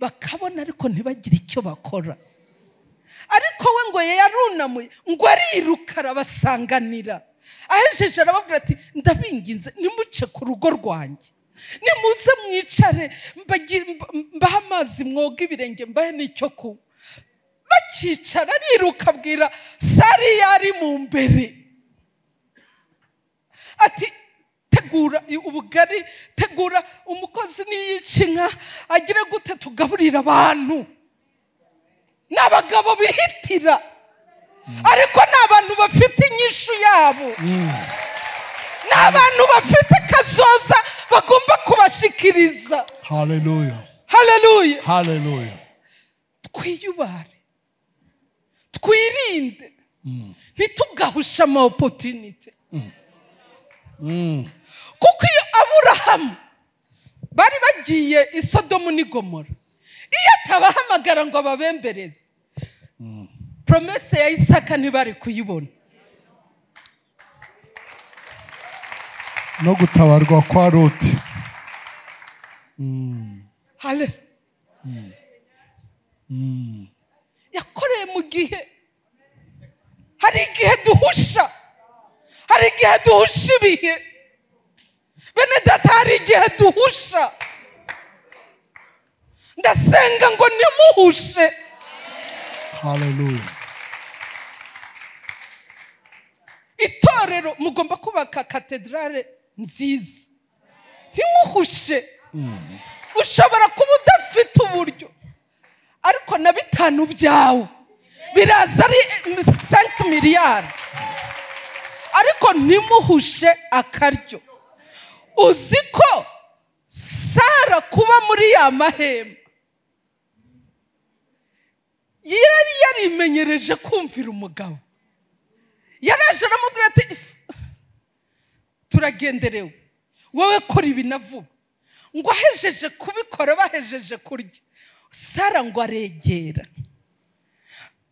bakabona ariko ntibagire icyo bakora ariko we ngo yarunamuye ngo ariruka arabasanganira ahejeje arababwira ati ndabinginze nimuce ku rugo rwanjye nimuze mwicare mbagi- mba- mbahe amazi mwoga ibirenge mbahe n'icyo kunywa bakicara ariruka abwira sari yari mu mbere ati tegura ubugari tegura umukozi niyica inka agire gute tugaburira abantu ni abagabo bihitira ariko ni abantu bafite inyishu yabo ni abantu bafite kazoza bagomba kubashikiriza hallelujah hareruya hallelujah twiyubare twirinde ntitugahushe ama opotinite Mm. kuko iyo aburahamu bari bagiye i sodomu n'i gomora iyo atabahamagara ngo ababembereze poromese ya isaka ntibari kuyibona no gutabarwa kwa roti hale yakoreye mu gihe hari igihe duhusha hari igihe duhusha ibihe bene data hari igihe duhusha ndasenga ngo ntimuhushe hallelujah itorero mugomba kubaka katedrale nziza ntimuhushe ushobora kuba udafite uburyo ariko na bitanu byawe biraza ari sanki miliyari ariko ntimuhushe akaryo uzi ko sara kuba muri ya mahema yari yarimenyereje kumvira umugabo yaraje aramubwira ati turagenderewe wowe kora ibi na vuba ngo ahejeje kubikora bahejeje kurya sara ngo aregera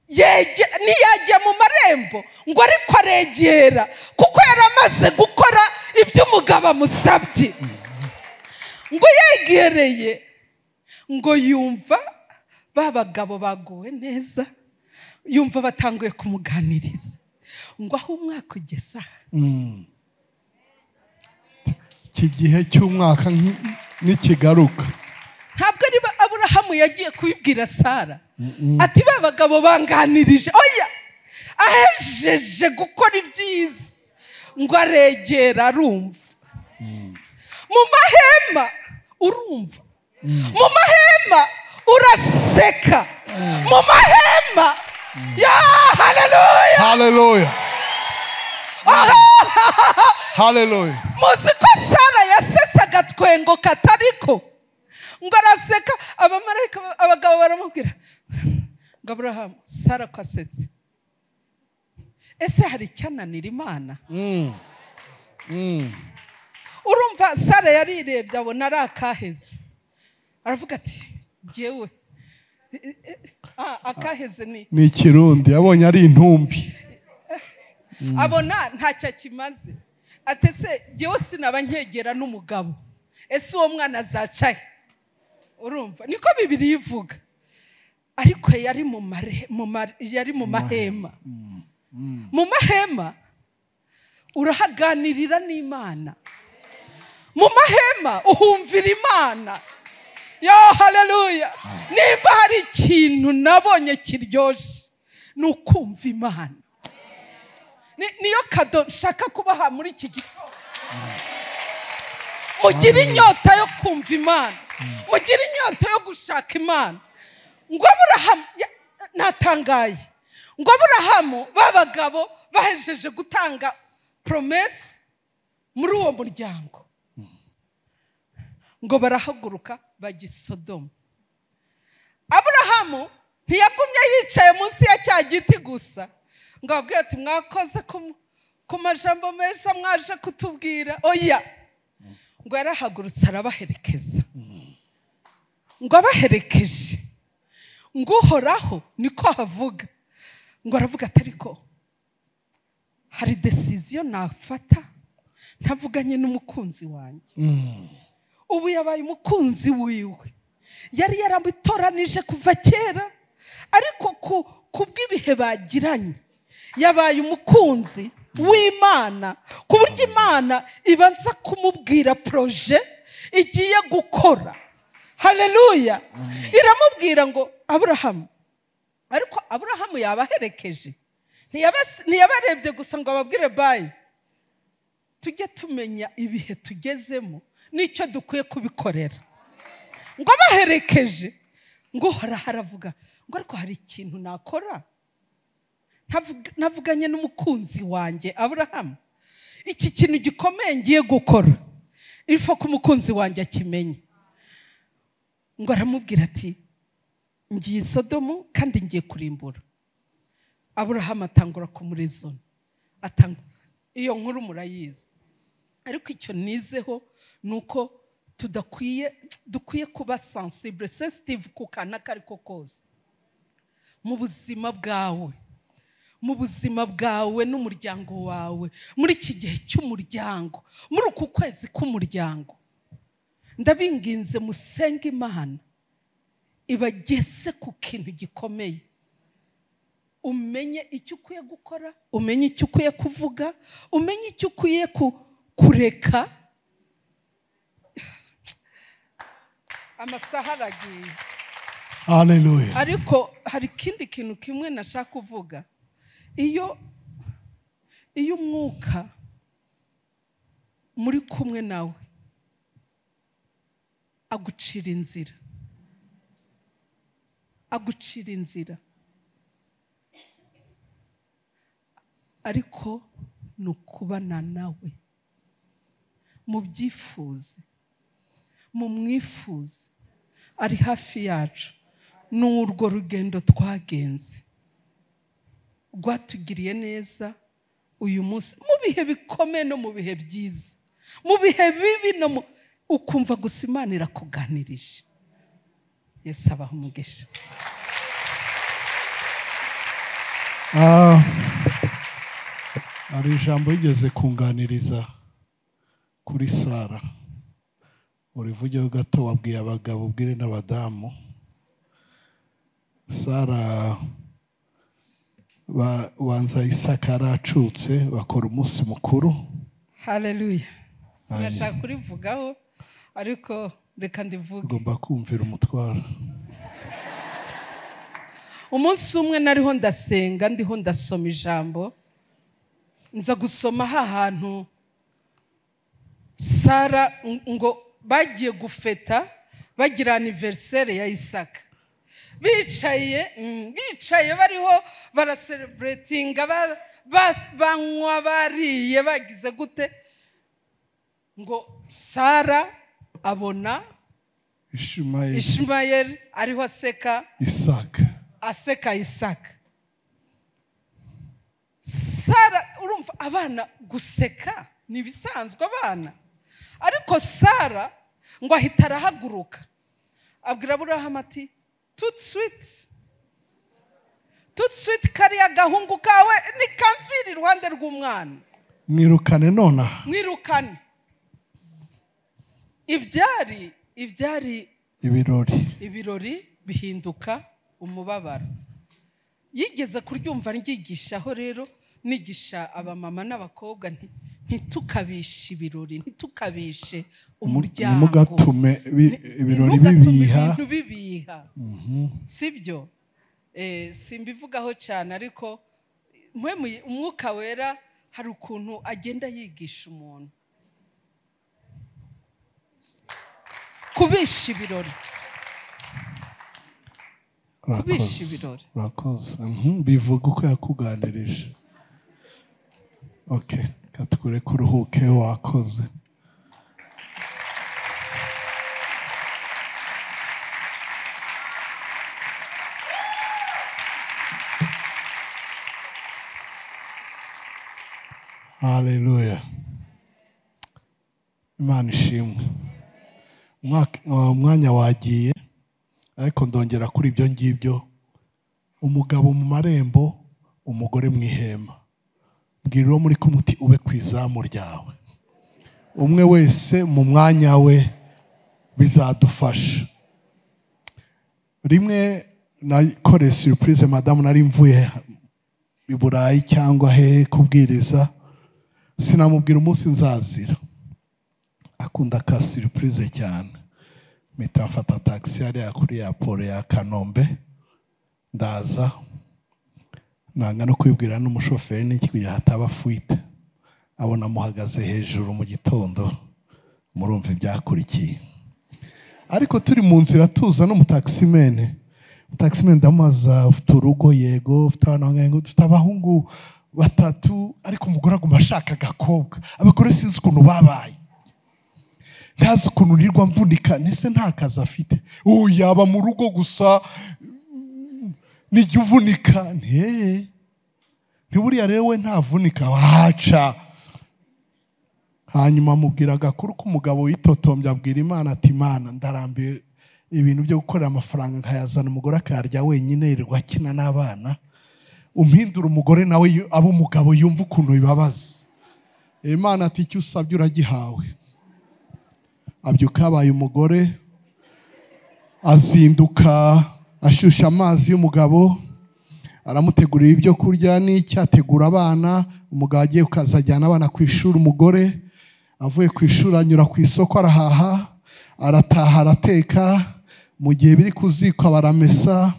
Yege- ntiyajya mu marembo ngo ariko aregera kuko yari amaze gukora ibyo umugabo amusabye ngo yegereye ngo yumva ba bagabo baguwe neza yumva batanguye kumuganiriza ngo aho umwaka ugeze aha iki gihe cy'umwaka nki- nikigaruka ntabwo ari ba- aburahamu yagiye kubibwira sara ati ba bagabo banganirije oya ahejeje gukora ibyiza ngo aregera arumva mu mahema urumva mu mahema uraseka mu mahema ya haleluya haleluya haleluya muzi ko sara yasetse agatwengo katariko ngo araseka abamarayika abagabo baramubwira ngo aburahamu sara ko asetse ese hari icyananira imana Mm. Mm. urumva sara yarirebye abona ari akaheze aravuga ati ngewe eh, eh, ah, akaheze ni ni ikirundi yabonye ari intumbi abona ntacyo akimaze atese jyewe sinaba nkegera n'umugabo ese uwo mwana azacaye urumva niko bibiri ivuga ariko yari mu mare- mu ma- yari mu mahema mu mahema urahaganirira n'imana mu mahema uhumvira imana yo haleluya nimba hari ikintu nabonye kiryoshye ni ukumva imana Ni- niyo kado nshaka kubaha muri iki gitondo mugire inyota yo kumva imana mugire inyota yo gushaka imana ngo aburahamu ya- natangaye ngo aburahamu b'abagabo bahejeje gutanga poromesi muri uwo muryango ngo barahaguruka bajya i sodomu aburahamu ntiyagumye yicaye munsi ya cya giti gusa ngo ababwire ati mwakoze ku- ku majambo meza mwaje kutubwira oya ngo yarahagurutse arabaherekeza ngo abaherekeje ngo uhoraho niko havuga ngo aravuga ati ariko hari desiziyo nafata ntavuganye n'umukunzi wanjye ubu yabaye umukunzi wiwe yari yaramitoranije kuva kera ariko ku ku bw'ibihe bagiranye yabaye umukunzi w'imana ku buryo imana ibanza kumubwira poroje igiye gukora haleluya iramubwira ngo aburahamu ariko aburahamu yabaherekeje ntiyabas- ntiyabarebye gusa ngo ababwire bayi tujye tumenya ibihe tugezemo n'icyo dukwiye kubikorera ngo abaherekeje ngo uhoraho aravuga ngo ariko hari ikintu nakora Ntavuga- navuganye n'umukunzi wanjye aburahamu iki kintu gikomeye ngiye gukora ifa ko umukunzi wanjye akimenye ngo aramubwira ati ngiye i sodomu kandi ngiye kurimbura aburahamu atangura kumurezona atanga iyo nkuru murayizi ariko icyo nizeho ni uko tudakwiye dukwiye kuba sensible sensitive ku kana ako ari ko kose mu buzima bwawe mu buzima bwawe n'umuryango wawe muri iki gihe cy'umuryango muri uku kwezi k'umuryango ndabinginze musenge imana ibageze ku kintu gikomeye umenye icyo ukwiye gukora umenye icyo ukwiye kuvuga umenye icyo ukwiye ku- kureka amasaha aragiye haleluya ariko hari ikindi kintu kimwe nashaka kuvuga iyo iyo umwuka muri kumwe nawe agucira inzira agucira inzira ariko ni ukubana nawe mubyifuze mumwifuze ari hafi yacu ni urwo rugendo twagenze rwatugiriye neza uyu munsi mu bihe bikomeye no mu bihe byiza mu bihe bibi no mu ukumva gusa imana irakuganirije yesu abaha umugisha Ah. hari ijambo yigeze kunganiriza kuri sara urivugeho gato wabwiye abagabo ubwire n'abadamu sara ba- banza isaka yaracutse bakora umunsi mukuru hareruya sinashaka kurivugaho ariko reka ndivuge ugomba kumvira umutwaro umunsi umwe nariho ndasenga ndiho ndasoma ijambo nza gusoma ha hantu sara ng- ngo bagiye gufeta bagira aniveriseri ya isaka bicaye mm, bicaye bariho barasereburetinga ba- ba- banywa bariye bagize gute ngo sara abona ishumayeli ishimayeli ariho aseka isaka aseka isaka sara urumva abana guseka ni ibisanzwe abana ariko sara ngo ahita arahaguruka abwira aburahamu ati tutswiti tutswiti kariya gahungu kawe ni kamviri iruhande rw'umwana mwirukane nonaha mwirukane ibyari ibyari ibirori ibirori bihinduka umubabaro yigeze kuryumva ryigishaho rero nigisha abamama n'abakobwa nti- ntitukabishe ibirori ntitukabishe umuryango ntimugatume bi- Ni- ibirori ntimugatume bibiha ibintu bibiha sibyo Eh, simbivugaho cyane ariko mwe muyi- umwuka wera hari ukuntu agenda yigisha umuntu kubisha ibirori kubisha Urakoze. ibirori. urakoze Mhm, bivuga uko yakuganirije ok katukure kuruhuke wakoze haleluya imana ishimwe Umwaka- uwo mwanya wagiye ariko ndongera kuri ibyo ngibyo umugabo mu marembo umugore mu ihema bwira uwo muri kumwe uti ube ku izamu ryawe umwe wese mu mwanya we bizadufasha rimwe nakoreye surprise madamu nari mvuye i burayi cyangwa hehe kubwiriza sinamubwira umunsi nzazira akunda ka surprise cyane mpita mfata taxi hariya kuri ya polo ya kanombe ndaza nanga no kwibwira n'umushoferi n'iki kugira hataba fuite abona muhagaze hejuru mu gitondo murumva ibyakurikiye ariko turi mu nzira tuza n'umutakisimene umutakisimene ndamubaza ufite urugo yego ufite abana bangahe?" ngo dufite abahungu batatu ariko umugore aguma ashaka agakobwa abagore sinzi ukuntu babaye ntazi ukuntu nirirwa mvunika ndetse nta kazi afite ubu yaba mu rugo gusa nijya uvunika nteye ntiburiya rero we ntavunika wahaca hanyuma amubwira agakuru k'umugabo witotombye abwira imana ati imana ndarambiwe ibintu byo gukorera amafaranga nkayazana umugore akayarya wenyine yirirwa akina n'abana umpindura umugore nawe yu- abe umugabo yumva ukuntu bibabaza imana ati icyo usabye uragihawe abyuka yabaye umugore azinduka ashyushya amazi y'umugabo aramutegurira ibyo kurya n'icyategura abana umugabo agiye kukaza ajyana abana ku ishuri umugore avuye ku ishuri anyura ku isoko arahaha arataha arateka mu gihe biri ku ziko baramesa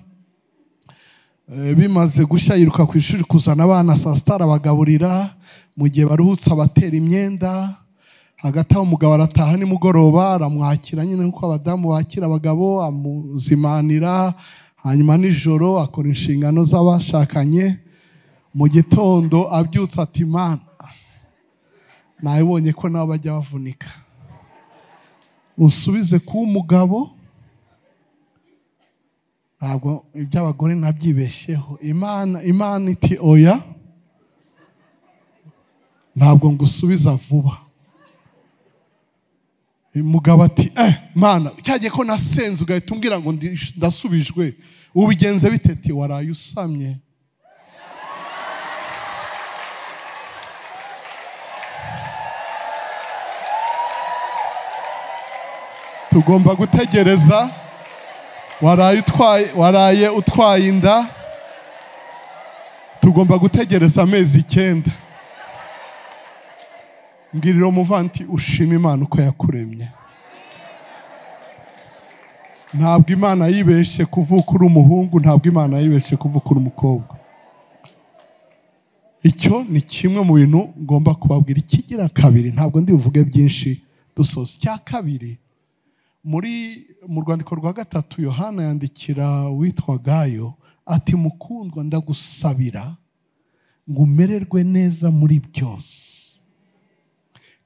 Eh, bimaze gushya yiruka ku ishuri kuzana abana saa sita arabagaburira mu gihe baruhutse abatera imyenda hagati aho umugabo arataha nimugoroba aramwakira nyine nk'uko abadamu bakira abagabo amuzimanira hanyuma nijoro akora inshingano z'abashakanye mu gitondo abyutse ati mana nabibonye ko nabo bajya bavunika usubize kuba umugabo ntabwo iby'abagore nabyibeshyeho imana imana iti oya ntabwo ngusubiza vuba umugabo ati eh mana cyagiye ko nasenze ugahita umbwira ngo ndi- ndasubijwe ubigenze bite ati waraye usamye tugomba gutegereza waraye utwaye waraye utwaye inda tugomba gutegereza amezi icyenda mbwirira umuvanti ushima imana uko yakuremye ntabwo imana yibeshye kuvuka uri umuhungu ntabwo imana yibeshye kuvuka uri umukobwa icyo ni kimwe mu bintu ngomba kubabwira ikigira kabiri ntabwo ndibuvuge byinshi dusoza icya kabiri muri mu rwandiko rwa gatatu yohana yandikira witwa gayo ati mukundwa ndagusabira ngo umererwe neza muri byose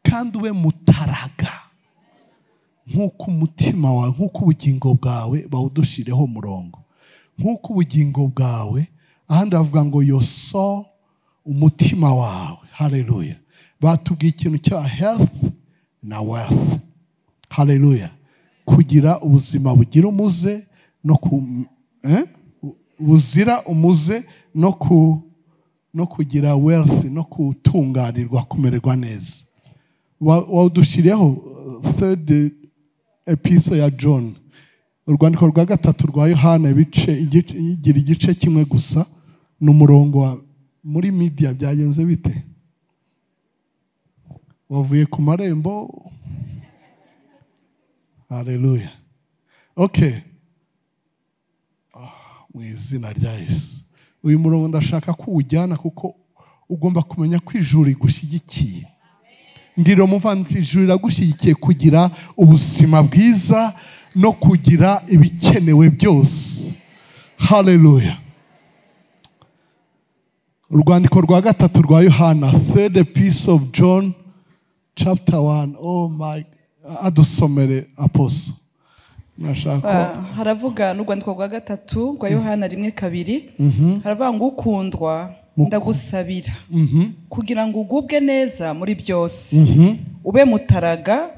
kandi ube mutaraga nk'uko umutima wawe nk'uko ubugingo bwawe bawudushyireho umurongo nk'uko ubugingo bwawe ahandi bavuga ngo yoso umutima wawe hareruya batubwiye ikintu cya herifu na wealth hareruya kugira ubuzima bugira umuze no ku eh? buzira umuze no ku no kugira wealth no gutunganirwa kumererwa neza wawudushyiriyeho third episode ya john urwandiko rwa gatatu rwa yohana ibice igice- igira igice kimwe gusa ni umurongo wa muri media byagenze bite wavuye ku marembo Haleluya. Okay. Ah, Mu izina rya Yesu. Uyu murongo ndashaka ko uwujyana kuko ugomba kumenya ko ijuru rigushyigikiye. Ngirira umuvandimwe ijuru riragushyigikiye kugira ubuzima bwiza no kugira ibikenewe byose. Haleluya. Urwandiko rwa gatatu rwa Yohana, third piece of John, chapter 1. Oh my, adusomere aposo. Nashaka. Ah, haravuga n'urwandiko rwa gatatu rwa yohana rimwe kabiri haravuga ngo ukundwa ndagusabira kugira ngo ugubwe neza muri byose ube mutaraga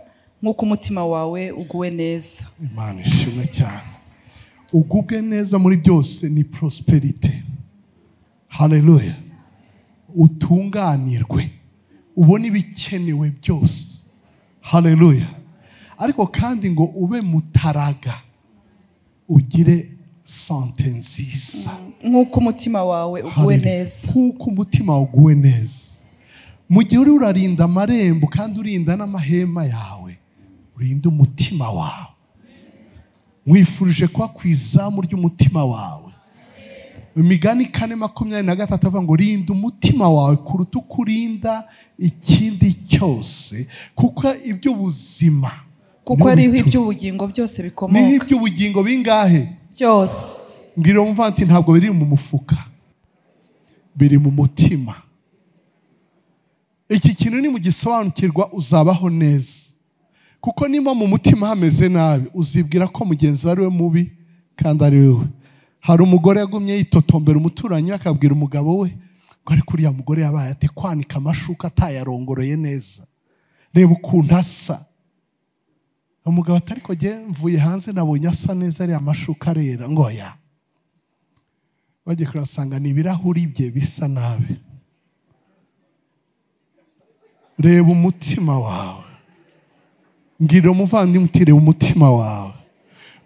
nk'uko umutima wawe uguwe neza imana ishimwe cyane ugubwe neza muri byose ni prosperity haleluya utunganirwe ubone ibikenewe byose haleluya ariko kandi ngo ube mutaraga ugire sante nziza nk'uko umutima wawe uguwe Hallelujah. neza kuko umutima waguwe neza mu gihe uri urarinda amarembo kandi urinda n'amahema yawe urinda umutima wawe mwifurije kuba ku izamu ry'umutima wawe imigani kane makumyabiri na gatatu avuga ngo rinda umutima wawe kuruta uko urinda ikindi cyose kuko iby'ubuzima kuko ariho iby'ubugingo byose niho bikomoka iby'ubugingo bingahe byose mbwira wumva ati ntabwo biri mu mufuka biri mu mutima iki kintu nimugisobanukirwa uzabaho neza kuko niba mu mutima hameze nabi uzibwira ko mugenzi we ari we mubi kandi ari wowe hari umugore yagumye yitotombera umuturanyi we akabwira umugabo we ngo ariko uriya mugore yabaye ate kwanika amashuka atayarongoroye neza reba ukuntu asa umugabo atari kujya mvuye hanze nabonye asa neza ariya mashuka arera ngo ya bagiye kurasanga ni ibirahuri bye bisa nabi reba umutima wawe ngirira umuvandimwe uti reba umutima wawe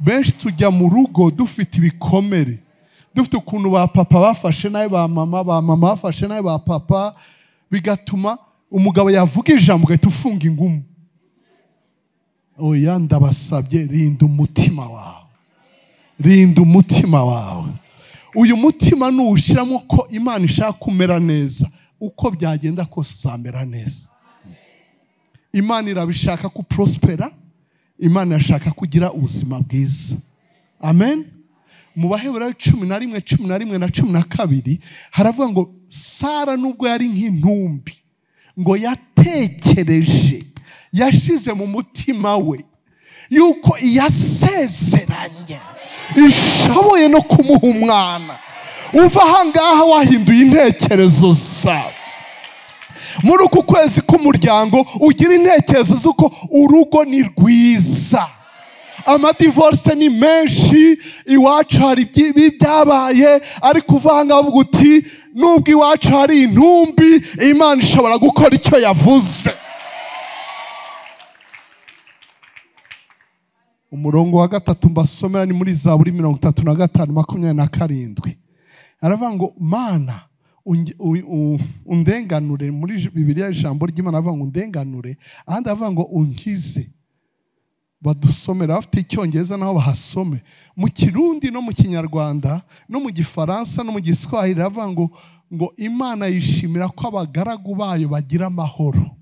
benshi tujya mu rugo dufite ibikomere dufite ukuntu ba papa bafashe nabi ba mama ba mama bafashe nabi ba papa bigatuma umugabo yavuga ijambo ugahita ufunga ingumu oya ndabasabye rinda umutima wawe rinda umutima wawe uyu mutima nuwushyiramo ko imana ishaka kumera neza uko byagenda kose uzamera neza imana irabishaka ko prospera imana irashaka kugira ubuzima bwiza amen mu baheburayo cumi na rimwe cumi na rimwe na cumi na kabiri haravuga ngo sara nubwo yari nk'intumbi ngo yatekereje yashize mu mutima we yuko iyasezeranya ishoboye no kumuha umwana uva ahangaha wahinduye intekerezo zawe muri uku kwezi k'umuryango ugira intekerezo z'uko urugo ni rwiza amadivorce ni menshi iwacu hari ibyi- ibi byabaye ariko uva aha ngaha uvuga uti nubwo iwacu hari intumbi imana ishobora gukora icyo yavuze umurongo wa gatatu mbasomera ni muri zaburi mirongo itatu na gatanu makumyabiri na karindwi aravuga ngo mana unge- u- u- undenganure muri j- bibiliya ijambo ry'imana aravuga ngo undenganure ahandi aravuga ngo unkize badusomera bafite icyongereza nabo bahasome mu kirundi no mu kinyarwanda no mu gifaransa no mu giswahili iravuga ngo ngo imana yishimira ko abagaragu bayo bagira amahoro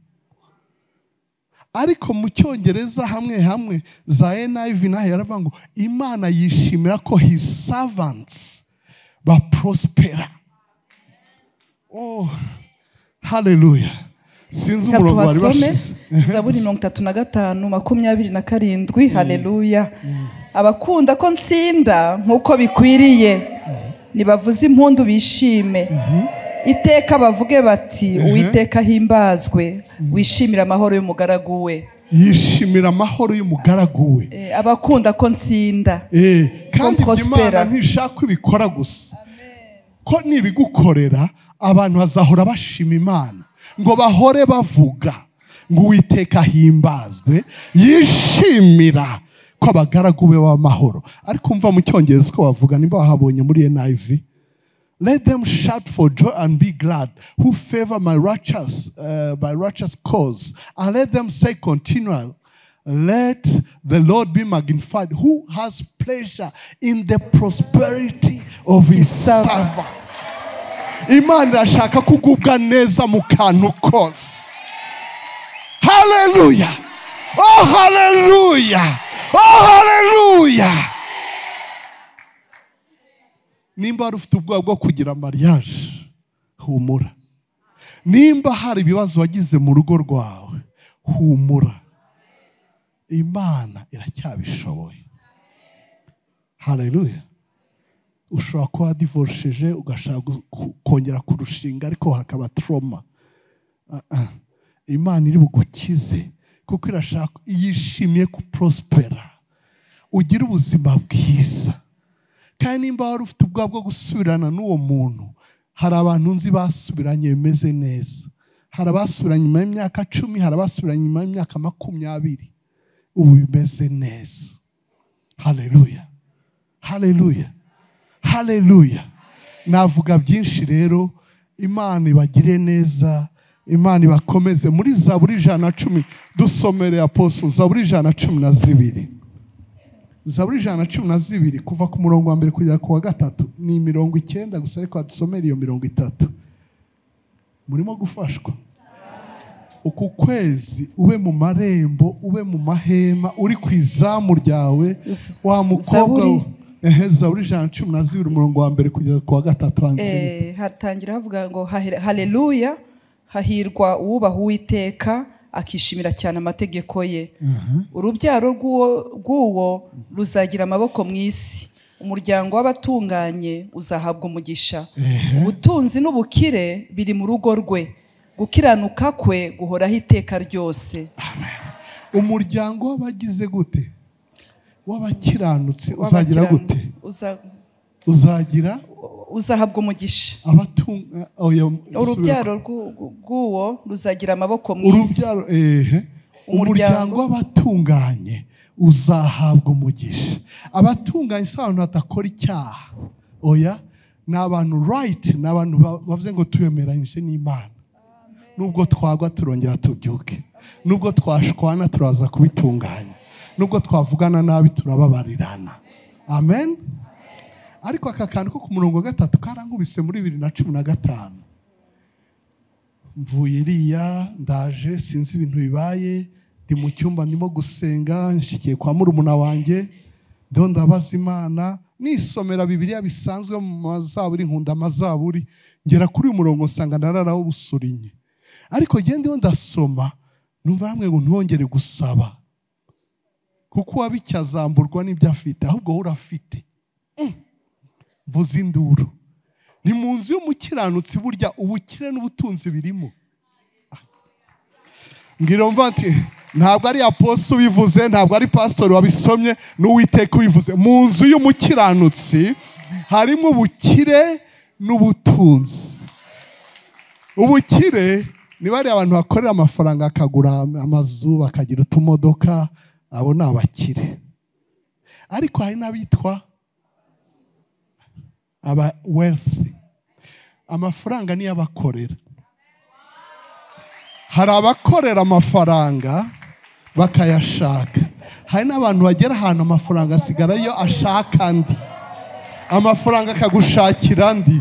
ariko mu cyongereza hamwe hamwe za NIV naho yaravuga ngo imana yishimira ko his servants baprospera oh haleluya sinzi Reka umurongo bari tubasome bashize zaburi mirongo itatu na gatanu makumyabiri na karindwi haleluya abakunda ko nsinda nk'uko bikwiriye nibavuze impundu bishime iteka bavuge bati uwiteka himbazwe wishimire amahoro y'umugaragu we yishimira amahoro y'umugaragu we Eh, abakunda ko nsinda Eh, kandi ibyo prospera. imana ntishaka ko ibikora gusa ko nibigukorera abantu bazahora bashima imana ngo bahore bavuga ngo uwiteka ahimbazwe yishimira ko abagaragu be b'amahoro ariko umva mu cyongereza uko bavuga nimba wahabonye muri NIV Let them shout for joy and be glad, who favor my righteous, uh, my righteous cause. And let them say continually, Let the Lord be magnified, who has pleasure in the prosperity of his servant. Imana irashaka kugubwa neza mu kantu kose. Hallelujah! Oh, hallelujah! Oh, hallelujah! nimba wari ufite ubwoba bwo kugira mariage humura nimba hari ibibazo wagize mu rugo rwawe humura imana iracyabishoboye haleluya ushobora kuba wadivorishije ugashaka gu- ku- kongera kurushinga ariko hakaba trauma Ah, ah. imana iri bugukize kuko irashaka yishimiye kuprospera ugire ubuzima bwiza kandi nimba wari ufite ubwoba bwo gusubirana n'uwo muntu hari abantu nzi basubiranye bimeze neza hari abasubiranye nyuma y'imyaka cumi hari abasubiranye nyuma y'imyaka makumyabiri ubu bimeze neza haleluya haleluya haleluya navuga byinshi rero imana ibagire neza imana ibakomeze muri za buri ijana na cumi dusomere aposo za buri ijana na cumi na zibiri zaburi ijana na cumi na zibiri kuva ku murongo wa mbere kugera ku wa gatatu ni mirongo icyenda gusa ariko hadusomera iyo mirongo itatu murimo gufashwa uku kwezi ube mu marembo ube mu mahema uri ku izamu ryawe Z- wa mukobwa Zaburi. ehe zaburi ijana na cumi na zibiri umurongo wa mbere kugera ku wa gatatu hanze Eh, hatangira havuga ngo "Hahe- haleluya hahirwa uwubaha uwiteka akishimira cyane amategeko ye urubyaro rw'uwo- rw'uwo ruzagira amaboko mu isi umuryango w'abatunganye uzahabwa umugisha ubutunzi n'ubukire biri mu rugo rwe gukiranuka kwe guhoraho iteka ryose umuryango w'abagize gute w'abakiranutsi uzagira W'abakiranu- gute uza- uzagira uzahabwa umugisha abatunga oya, subira urubyaro rw'u- rw'uwo ruzagira amaboko mu isi urubyaro ehe umuryango Umuryango. w'abatunganye uzahabwa umugisha abatunganye si abantu badakora icyaha oya ni abantu rayiti ni abantu ba- bavuze ngo tuyemeranyije n'imana nubwo twagwa turongera tubyuke nubwo twashwana turaza kubitunganya nubwo twavugana nabi turababarirana amen ariko aka kantu ko ku murongo wa gatatu karangubise muri bibiri na cumi na gatanu mvuye iriya ndaje sinzi ibintu bibaye ndi mu cyumba ndimo gusenga nshyikiye kwa murumuna wanjye ndo ndabaza imana nisomera bibiriya bisanzwe mu mazaburi nkunda amazaburi ngera kuri uyu murongo nsanga ndararaho busurinye ariko genda iyo ndasoma numva hamwe ngo ntongere gusaba kuko uwabicyazamburwa n'ibyo afite ahubwo wowe urafite Mm. mvuze induru ni mu nzu y'umukiranutsi burya ubukire n'ubutunzi birimo mbwira mva ati ntabwo ari aposto ubivuze ntabwo ari pasitori wabisomye n'uwiteka ubivuze mu nzu y'umukiranutsi harimo ubukire n'ubutunzi ubukire ni bariya abantu bakorera amafaranga akagura amazu bakagira utumodoka abo ni abakire ariko hari n'abitwa aba wealthy amafaranga niyo abakorera hari abakorera amafaranga bakayashaka hari n'abantu bagera ahantu amafaranga asigara yo ashaka andi amafaranga akagushakira andi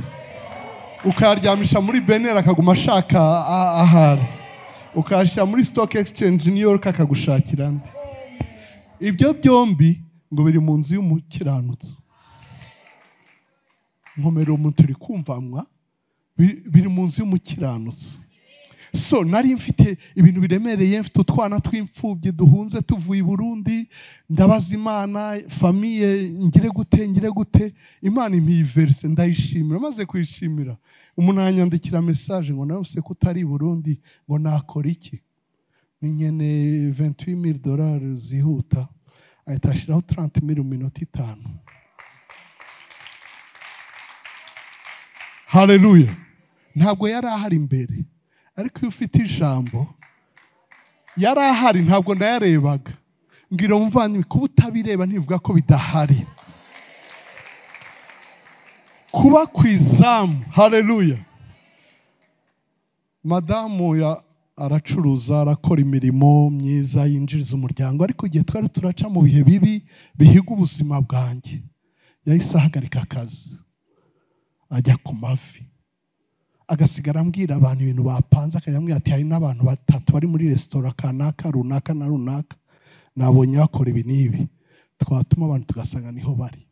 ukayaryamisha muri beneri akaguma ashaka a- ahari ukayashyira muri stock exchange new york akagushakira andi ibyo byombi ngo biri mu nzu y'umukiranutsi nkomero umuntu uri kumvanwa bi- biri mu nzu y'umukiranutsi so nari mfite ibintu biremereye mfite utwana tw'imfubyi duhunze tuvuye i burundi ndabaza imana famiye ngire gute ngire gute imana impiye verise ndayishimira maze kuyishimira umuntu yanyandikira mesaje ngo nawe se ko utari i burundi ngo nakora iki ni nyene 28000 dolari zihuta ahita ashyiraho 30000 mu minota itanu hareruya ntabwo yari ahari imbere ariko iyo ufite ijambo yari ahari ntabwo ndayarebaga mbwira muvandimwe kuba utabireba ntibivuga ko bidahari kuba ku izamu hareruya madamu ya aracuruza arakora imirimo myiza yinjiriza umuryango ariko igihe twari turaca mu bihe bibi bihiga ubuzima bwanjye yahise ahagarika akazi ajya ku mavi agasigara ambwira abantu ibintu bapanze akajya ambwira ati hari n'abantu batatu bari muri resitora kanaka runaka na runaka nabonye bakora ibi n'ibi twatuma abantu tugasanga niho bari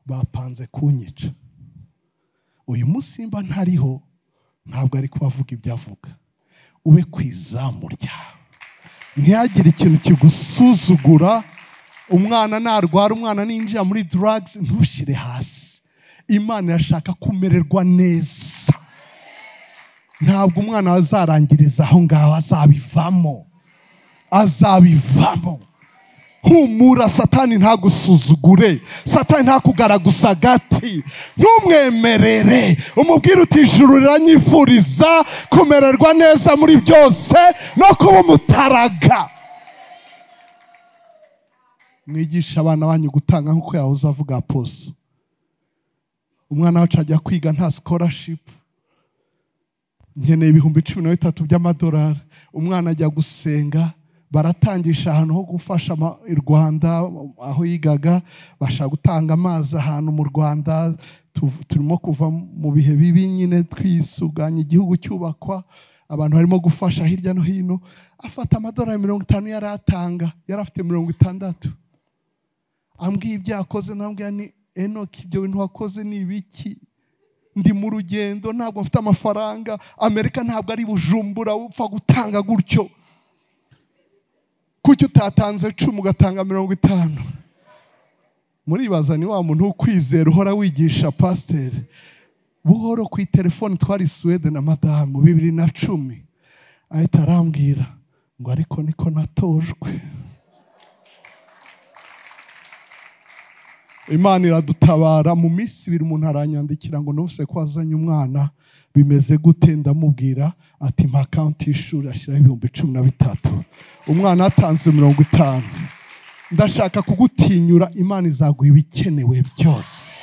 bapanze kunyica uyu munsi mba ntariho ntabwo ari kubavuga ibyo avuga ube ku izamu ryawe ntihagire ikintu kigusuzugura umwana narwara umwana ninjira muri drugs ntushyire hasi imana irashaka kumererwa neza ntabwo umwana azarangiriza aho ngaho azabivamo azabivamo humura satani ntagusuzugure satani ntakugaraguza agati ntumwemerere umubwire uti ijuru riranyifuriza kumererwa neza muri byose no kuba umutaraga mwigisha abana banyu gutanga nk'uko yahoze avuga poso umwana wacu ajya kwiga nta sikorashipu nkeneye ibihumbi cumi na bitatu by'amadolari umwana ajya gusenga baratangisha ahantu ho gufasha ama- i rwanda aho yigaga bashaka gutanga amazi ahantu mu rwanda Tu- turimo kuva mu bihe bibi nyine twisuganya igihugu cyubakwa abantu barimo gufasha hirya no hino afata amadolari mirongo itanu yari atanga yari afite mirongo itandatu ambwiye ibyo yakoze nambwira ni enoki ibyo bintu wakoze ni ibiki ndi mu rugendo ntabwo mfite amafaranga amerika ntabwo ari bujumbura upfa gutanga gutyo kuki utatanze cumi ugatanga mirongo itanu muribaza ni wa muntu ukwizera uhora wigisha pasiteri buhoro ku itelefoni twari suwede na madamu bibiri na cumi ahita arambwira ngo ariko niko natojwe imana iradutabara mu minsi ibiri umuntu aranyandikira ngo nubuse ko wazanye umwana bimeze gute ndamubwira ati mpa akawunti y'ishuri ashyiraho ibihumbi cumi na bitatu umwana atanze mirongo itanu ndashaka kugutinyura imana izaguha ibikenewe byose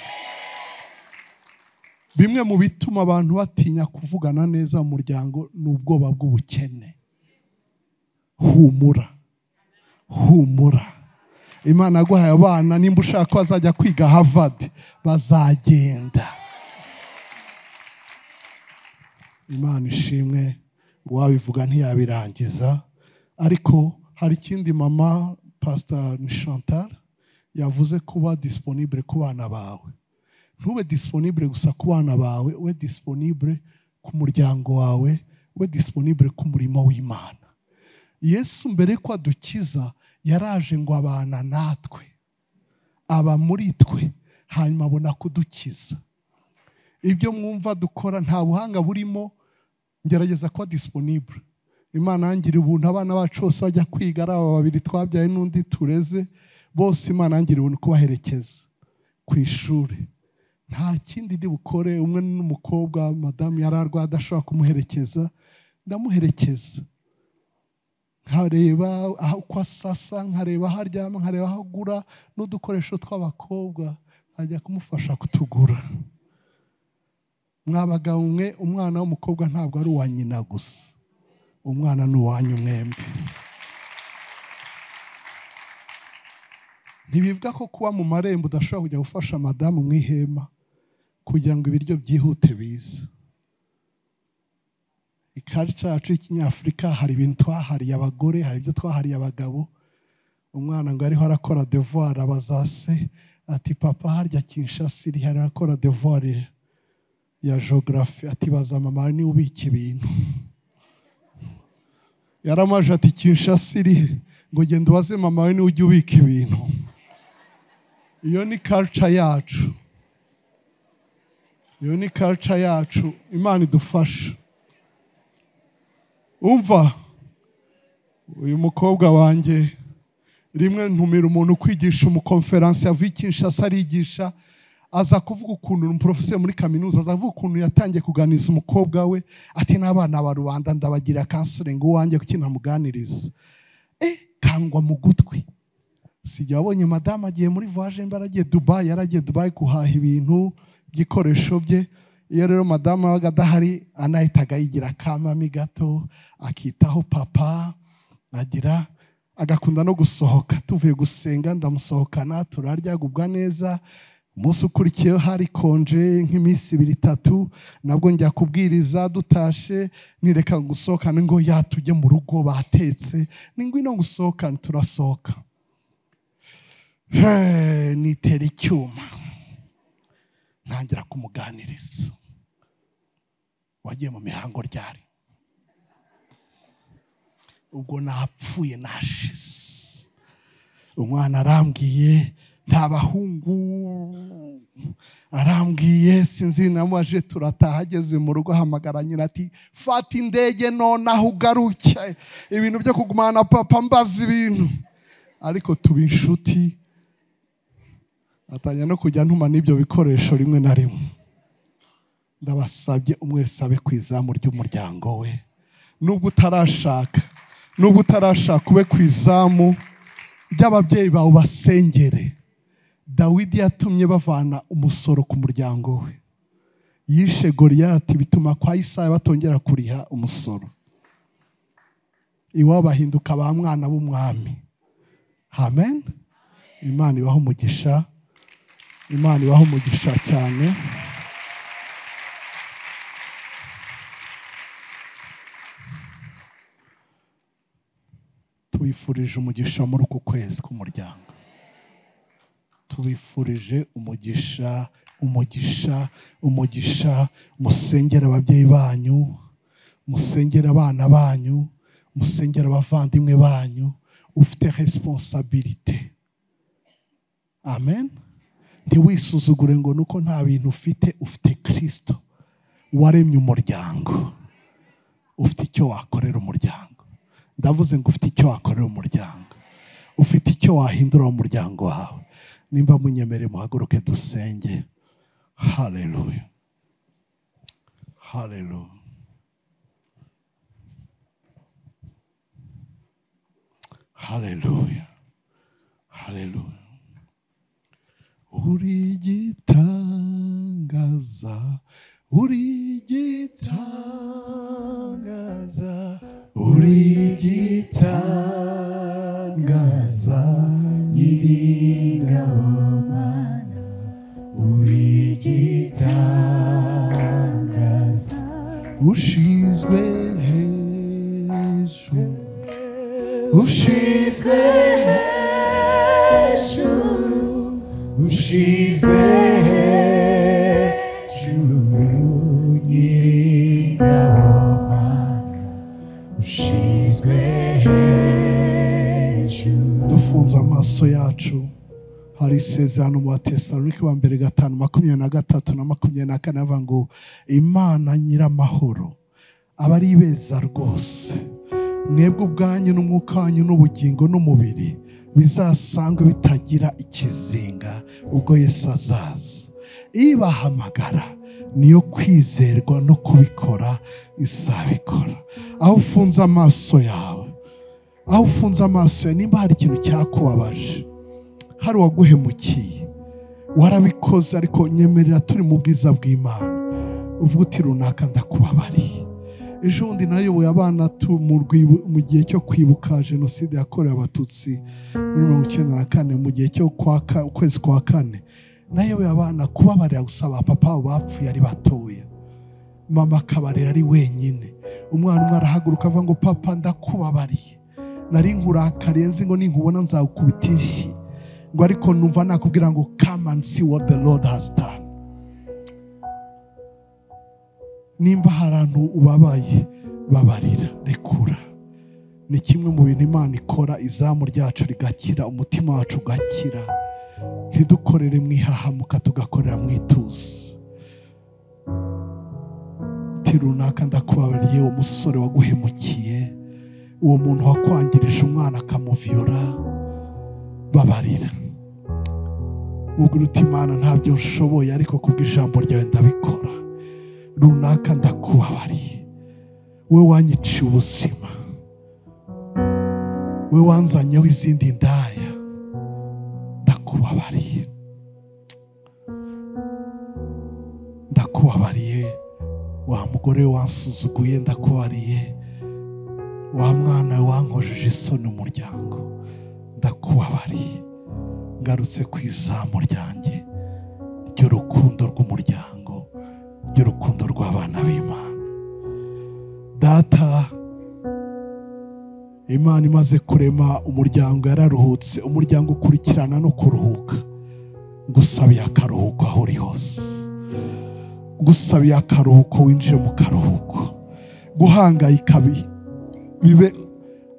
bimwe mu bituma abantu batinya kuvugana neza mu muryango ni ubwoba bw'ubukene humura humura imana yaguhaye abana nimba ushaka ko bazajya kwiga havadi bazagenda imana ishimwe uwabivuga ntiyabirangiza ariko hari ikindi mama pasita ni chantal yavuze kuba disiponibure ku bana bawe ntube disiponibure gusa ku bana bawe we disiponibure ku muryango wawe we disiponibure ku murimo w'imana yesu mbere ko adukiza yaraje ngo abana natwe aba muri twe hanyuma abona kudukiza ibyo mwumva dukora nta buhanga burimo ngerageza kuba disiponibure imana yangira ubuntu abana bacu bose bajya kwiga ari aba babiri twabyaye n'undi tureze bose imana yangira ubuntu kubaherekeza ku ishuri nta kindi ndi bukore umwe n'umukobwa madamu yari arwaye adashobora kumuherekeza ndamuherekeza nkareba aho uko asasa nkareba aho aryama nkareba aho agura n'udukoresho tw'abakobwa nkajya kumufasha kutugura mwabagabo mwe umwana w'umukobwa ntabwo ari uwa nyina gusa umwana ni uwanyu mwembi ntibivuga ko kuba mu marembo udashobora kujya gufasha madamu mu ihema kugira ngo ibiryo byihute bize ikarita yacu y'ikinyafurika hari ibintu twahariye abagore hari ibyo twahariye abagabo umwana ngo ariho arakora devuwari abaza se ati papa harya kinshasa iri hari arakora devuwari ya jogarafi ati baza mama niba ubika ibintu yaramaje ati kinshasa iri ngo genda ubaze mama we niwe ujya ubika ibintu iyo ni karuca yacu iyo ni karuca yacu imana idufasha umva uyu mukobwa wanjye rimwe ntumira umuntu kwigisha umukonferansi yavuye i Kinshasa arigisha aza kuvuga ukuntu umuporofesiyo muri kaminuza aza kuvuga ukuntu yatangiye kuganiriza umukobwa we ati n'abana ba rubanda ndabagira kansiringi uwanjye kuki ntamuganiriza eh kangwa mu gutwi sijya wabonye madamu agiye muri voyaje mba aragiye dubayi yaragiye dubayi guhaha ibintu by'ikoresho bye iyo rero madamu wabaga adahari anahitaga yigira akamami gato akitaho papa agira agakunda no gusohoka tuvuye gusenga ndamusohokana turaryagubwa neza umunsi ukurikiyeho hari konje nk'iminsi ibiri itatu nabwo njya kubwiriza dutashe nireka gusohokana ngo yatujye mu rugo batetse ni ngwino gusohokana turasohoka nitera icyuma ntangira kumuganiriza wagiye mu mihango ryari ubwo napfuye nashize umwana arambwiye nta bahungu arambwiye sinzi namubaje turataha ageze mu rugo ahamagara nyina ati fata indege nonaha ugaruke ibintu byo kugumana na papa mbaza ibintu ariko tuba inshuti atangira no kujya ntuma n'ibyo bikoresho rimwe na rimwe ndabasabye umwesabe ku izamu ry'umuryango we nubwo utarashaka nubwo utarashaka ube ku izamu ry'ababyeyi bawe basengere dawidi yatumye bavana umusoro ku muryango we yishe goriyati bituma kwa isaha batongera kuriha umusoro iwabo bahinduka ba mwana b'umwami amen imana ibaho umugisha imana ibaho umugisha cyane tubifurije umugisha muri uku kwezi k'umuryango tubifurije umugisha umugisha umugisha musengera ababyeyi banyu musengera abana banyu musengera abavandimwe banyu ufite resiponsabirite amen ntiwisuzugure ngo nuko nta bintu ufite ufite kirisito waremye umuryango ufite icyo wakorera umuryango ndavuze ngo ufite icyo wakorera umuryango ufite icyo wahindura umuryango wawe nimba munyemere muhaguruke dusenge hareruya hareruya hareruya hareruya uri igitangaza uri igitangaza uri igitangaza nyir'ingabo mana uri igitangaza ushizwe hejuru ushizwe hejuru ushizwe hejuru nyir'ingabo ushizwe hejuru dufunze amaso yacu hari isezerano mu batesalonike wa mbere gatanu makumyabiri na gatatu na makumyabiri na kane avuga ngo imana nyir'amahoro aba ari ibeza rwose mwebwe ubwanyu n'umwuka wanyu n'ubugingo n'umubiri bizasangwe bitagira ikizinga ubwo yesu azaza ibahamagara niyo kwizerwa no kubikora izabikora aho ufunze amaso yawe aho ufunze amaso yawe nimba hari ikintu cyakubabaje hari uwaguhemukiye warabikoze ariko nyemerera turi mu bwiza bw'imana uvuga uti runaka ndakubabariye ejo bundi nayoboye abana tu- mu rwibu- mu gihe cyo kwibuka jenoside yakorewe abatutsi muri mirongo icyenda na kane mu gihe cyo kwa ka- ukwezi kwa kane nayoboye abana kubabarira gusaba papa wabo bapfuye ari batoya mama akabarera ari wenyine umwana umwe arahaguruka avuga ngo papa ndakubabariye nari nkurakariye nzi ngo ninkubona nzagukubita inshyi ngo ariko numva nakubwira ngo come and see what the lord has done nimba hari ahantu ubabaye babarira rekura ni kimwe mu bintu imana ikora izamu ryacu rigakira umutima wacu ugakira ntidukorere mu ihahamuka tugakorera mu ituze ti runaka ndakubabariye uwo musore waguhemukiye uwo muntu wakwangirije umwana akamuviyora babarira uti imana ntabyo nshoboye ariko kubw'ijambo ryawe ndabikora runaka ndakubabariye we wanyiciye ubuzima we wanzanyeho izindi ndaya ndakubabariye ndakubabariye wa mugore we wansuzuguye ndakubabariye wa mwana we wankojeje isoni umuryango ndakubabariye ngarutse ku izamu ryanjye ry'urukundo rw'umuryango ry'urukundo rw'abana b'imana data imana imaze kurema umuryango yararuhutse umuryango ukurikirana no kuruhuka ngusabiye akaruhuko aho uri hose ngusabiye akaruhuko winjire mu karuhuko guhangayika bi- bibe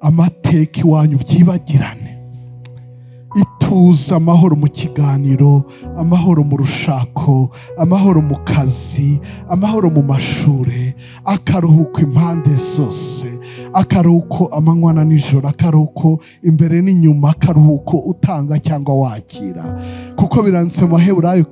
amateka iwanyu byibagirane ituze amahoro mu kiganiro amahoro mu rushako amahoro mu kazi amahoro mu mashuri akaruhuko impande zose akaruhuko amanywa na nijoro akaruhuko imbere n'inyuma akaruhuko utanga cyangwa wakira kuko biranditse mu maheburayo